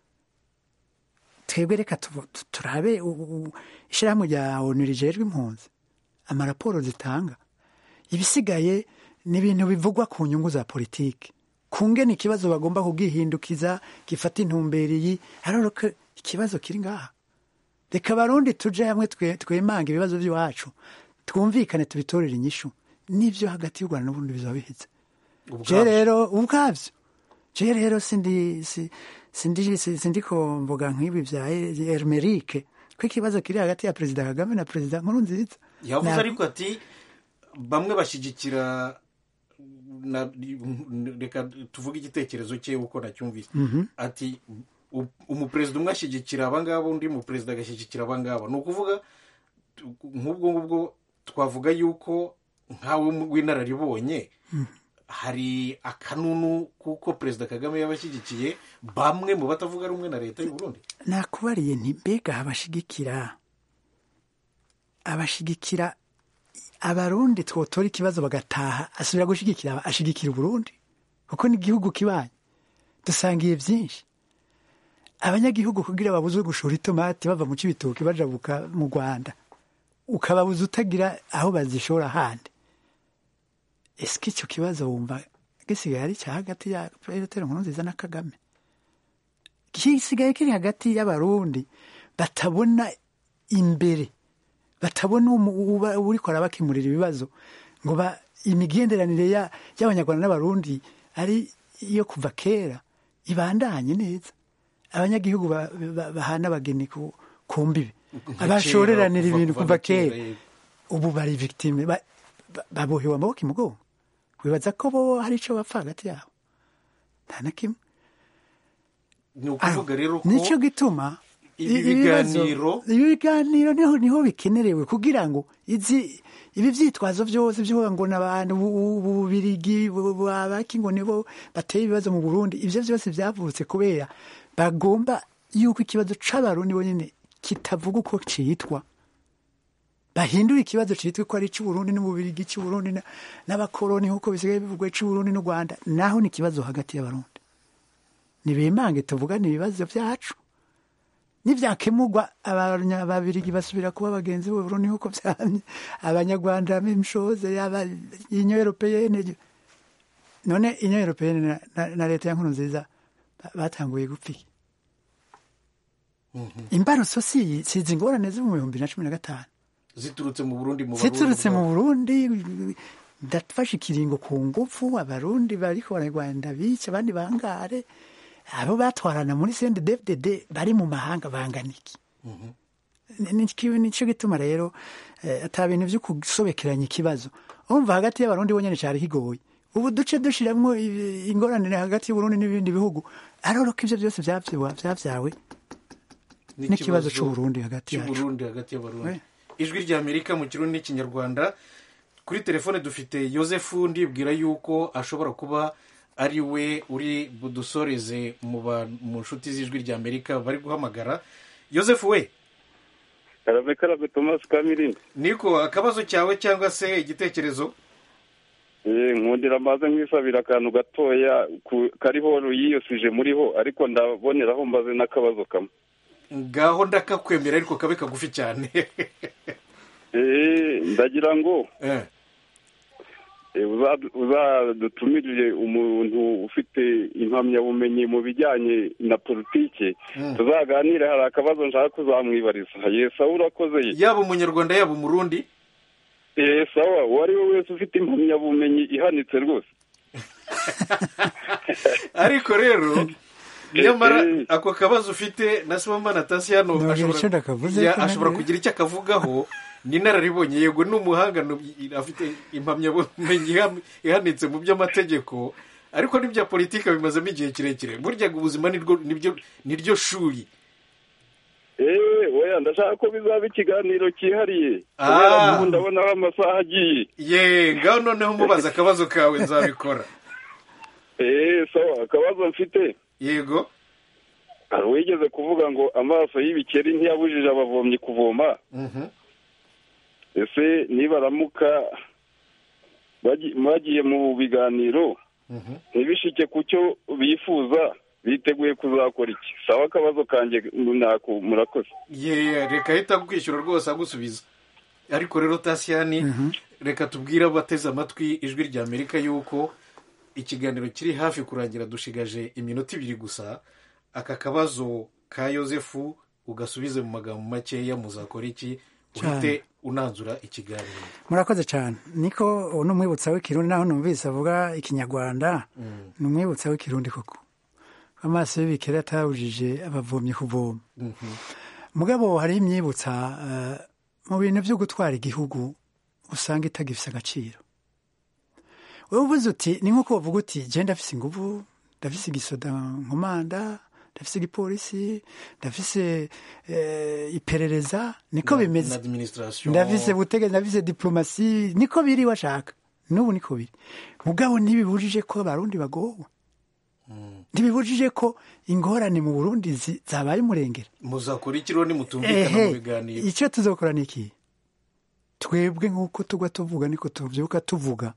twebwe reka tuvu- tu- turabe u- u- ishyirahamwe rya onu rijejwe impunzi amaraporo zitanga ibisigaye ni ibintu bivugwa ku nyungu za politiki ku ngene ikibazo bagomba kugihindukiza gifata intumbero iyi ariko ikibazo kiri ngaha reka abarundi tuje hamwe twe- twemanga ibibazo by'iwacu twumvikane tubitorere inyishu n'ibyo hagati y'u rwanda n'ubundi bizaba biheze je ubwabyo rero ubwabyo je rero sindi si- sindi si- sindiko mvuga nk'ibi bya hermerike ko ikibazo kiri hagati ya perezida kagame na perezida nkurunziza yavuze Na- ariko ati bamwe bashyigikira na- reka tuvuge igitekerezo cye uko nacyumvise ati u- umuperezida umwe ashyigikira abangaba undi muperezida agashyigikira abangaba ni ukuvuga tu- nk'ubwo ngubwo twavuga yuko nkawe w'inararibonye hari akanunu kuko perezida kagame yabashyigikiye bamwe mu batavuga rumwe na leta y'u Burundi nakubariye nti mbega abashigikira abashigikira abarundi twotora ikibazo bagataha asubira gushigikira ashigikira uburundi kuko ni igihugu kibanye dusangiye byinshi abanyagihugu kugira babuzwe gushora itomati bava mu cibitoki bajabuka mu rwanda ukababuza utagira aho bazishora handi ese icyo kibazo wumva gisigaye ari cya hagati ya perezida nkurunziza na kagame gisigaye kiri hagati y'abarundi batabona imbere batabona umu- uba- uriko arabakemurira ibibazo ngo ba imigenderanire ya- y'abanyarwanda n'abarundi ari iyo kuva kera ibandanye neza abanyagihugu ba- ba- bahana abageni ku ku mbibi Nka abashoreranira kera, ibintu kuva- kuva kuva kera, kera yego. ubu bari victime ba- ba- babohewe amaboko imugongo wibaza ko bo hari icyo bapfa hagati yabo nta na kimwe ni ukuvuga rero ko nicyo gituma ibi i- ibibazo- biganiro ibi biganiro niho niho bikenerewe kugira ngo izi ibi byitwazo byose byo ngo n'abantu bubirigi abaki ngo nibo bateye ibibazo mu Burundi ibyo byose byavutse kubera bagomba yuko ikibazo c'abarundi bonyine kitavuga uko citwa bahindura ikibazo cyitwa ko ari icy'uburundi n'ububirigi icy'uburundi na- n'abakoroni nk'uko bisigaye bivugwa icy'uburundi n'u rwanda naho ni ikibazo hagati y'abarundi nibimange tuvugane ibibazo byacu nibyakemurwa ababirigi basubira kuba bagenzi b'uburundi nk'uko byamye abanyarwanda mishoze yaba inyo europeyene none inyo europeyene na, na, na leta ya nkuru nziza ba- batanguye gupfa iki imbarutso si si izi ngorane zo mu bihumbi na cumi na gatanu ziturutse mu burundi mu ziturutse Barundi mu burundi ndafashe ikiringo ku ngufu abarundi bariko bararwanda bica abandi bangare abo batwarana muri cndfdd bari mu mahanga bangana iki Ni- ni- nico gituma rero eh, ata bintu vyo gusobekeranya ikibazo umva hagati y'abarundi bonyene cari kigoye ubu duce dushiramwo i- ingorane hagati y'uburundi n'ibindi bihugu aroroka ivyo vyose vyavyiwa vyavyawe n'ikibazo c'uburundi hagati yacu cy'uburundi hagati y'abarundi We. ijwi rya amerika mu kirundi n'ikinyarwanda kuri telefone dufite yosefu ndibwira yuko ashobora kuba ari we uri budusoreze mu ba- mu nshuti z'ijwi rya amerika bari guhamagara yosefu we karabe karabe tomasi kamirindi niko akabazo cyawe cyangwa se igitekerezo Eh, nkundira maze nkwisabira akantu gatoya ku- kariho ruyiyosije muriho ariko ndaboneraho mbaze n'akabazo kamwe ngaho ndakakwemera ariko kabe kagufi cyane Eh, ndagira ngo Eh, eh, uza- uzadutumirire umuntu ufite impamyabumenyi mu bijyanye na politiki Mm. tuzaganire hari akabazo nshaka kuzamwibariza ye sawa urakoze ye yaba umunyarwanda yaba umurundi Eh, sawa uwo ari we wese ufite impamyabumenyi ihanitse rwose ariko rero nyamara Eh, eh. ako kabazo ufite na sibomana tasiyano Ntabwo ashobora- icyo ndakavuze ya- ko ashobora nawe- kugira icyo akavugaho ni inararibonye yego ni umuhanga ni- afite impamyabumenyi iha- ihanitse mu by'amategeko ariko n'ibya politiki bimazemo igihe kirekire burya ngo ubuzima nirwo nibyo niryo shuri Eh, oya ndashaka ko bizaba ikiganiro cyihariye Ah. kubera ubu ndabonaho amasaha agiye ye ngaho noneho mubaza akabazo kawe nzabikora Eh, sawa akabazo mfite yego hari uwigeze kuvuga ngo amaso y'ibikeri ntiyabujije abavomyi kuvoma Mhm. ese nibaramuka bagi- bagiye mu biganiro Mhm. ntibishike ku cyo bifuza biteguye kuzakora iki sawa akabazo kanjye nako murakoze ye reka ahita kwishyura rwose agusubiza ariko rero tasiyani reka tubwire abateze amatwi ijwi rya amerika yuko ikiganiro kiri hafi kurangira dushigaje iminota ibiri gusa aka kabazo ka yosefu ugasubize mu magambo makeya muzakora iki uhite unanzura ikiganiro murakoze cyane niko uwo ni umwibutsa w'ikirundi naho numvise avuga ikinyarwanda ni umwibutsa w'ikirundi koko amaso y'ibikeri atabujije abavomyi kuvoma mugabo hari imyibutsa eh, mu bintu byo gutwara igihugu usanga itagifise agaciro wowe uvuze uti ni nk'uko bavuga uti je ndafise inguvu ndafise igisoda nkomanda ndafise igipolisi ndafise eh, iperereza niko na bimeze administration ndafise butegetsi ndafise diplomasi niko biri washaka n'ubu niko biri mugabo ntibibujije ko abarundi bagowe ntibibujije ko ingorane mu burundi zi- zabaye umurengera muzakora iki rero nimutumvikana mu ehe biganiro icyo tuzokora ni iki twebwe nk'uko tugwa tuvuga niko tubyuka tuvuga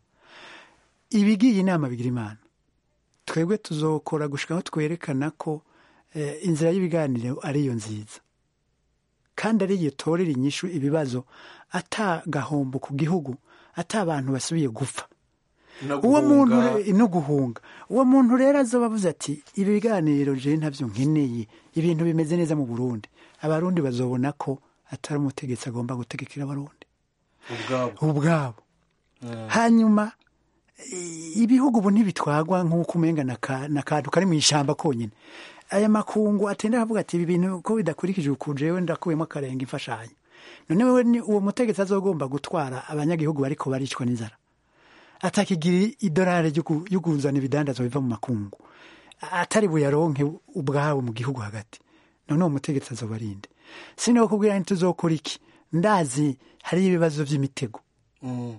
ibigiye inama bigira imana twebwe tuzokora gushika aho twerekana ko eh, inzira y'ibiganiro ariyo nziza kandi ariyo torera inyishu ibibazo ata gahombo ku gihugu ata abantu basubiye gupfa no uwo muntu guhunga. re- no guhunga uwo muntu rero azoba avuze ati ibi biganiro je ntabyo nkeneye ibintu bimeze neza mu burundi abarundi bazobona ko atari umutegetsi agomba gutegekera abarundi ubwabo ubwabo hanyuma i- ibihugu ubu ntibitwagwa nk'uko umenga na ka- na kantu kari mu ishyamba konyine aya makungu atenda avuga ati ibi bintu ko bidakurikije uku jewe ndakuyemo akarenga imfashanyo none wewe ni uwo mutegetsi azogomba gutwara abanyagihugu bariko baricwa n'inzara atakigira idolari ryo ku- ryo kuzana ibidandazwa biva mu makungu atari buyaronke ubwabo mu gihugu hagati none uwo mutegetsi azoba arinde siniho kubwira ntituzokora iki ndazi hariyo ibibazo by'imitego Mm.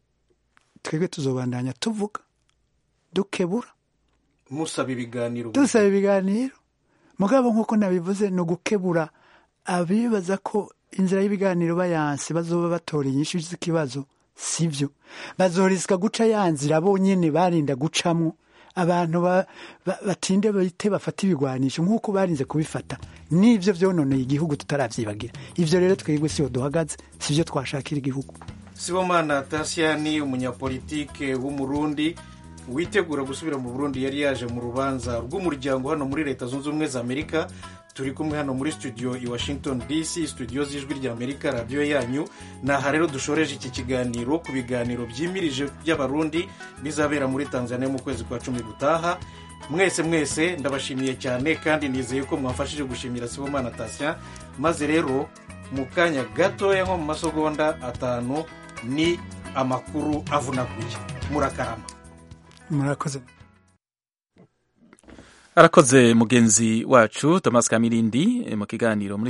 twebwe tuzobandanya tuvuga dukebura musaba ibiganiro dusaba ibiganiro mugabo nk'uko nabivuze ni ugukebura abibaza ko inzira y'ibiganiro bayanse bazoba batora inyishu z'ikibazo sibyo bazorisika guca ya nzira bonyine barinda gucamwo abantu ba- ba- batinde bahite bafata ibigwanisho nk'uko barinze kubifata n'ibyo byononeye igihugu tutarabyibagira ibyo rero twebwe siho duhagaze sibyo twashakira igihugu sibomana tasiyani umunyapolitike w'umurundi witegura gusubira mu burundi yari yaje mu rubanza rw'umuryango hano muri leta zunze ubumwe za amerika turi kumwe hano muri studio i washington dc studio z'ijwi rya amerika radiyo yanyu ni aha rero dushoreje iki kiganiro ku biganiro byimirije by'abarundi bizabera muri tanzania mu kwezi kwa cumi gutaha mwese mwese ndabashimiye cyane kandi nizeye ko mwafashije gushimira sibomana tasya maze rero mu kanya gatoya nko mu masegonda atanu ni amakuru avunaguye murakarama murakoze arakoze mugenzi wacu thomas kamirindi mu kiganiro muri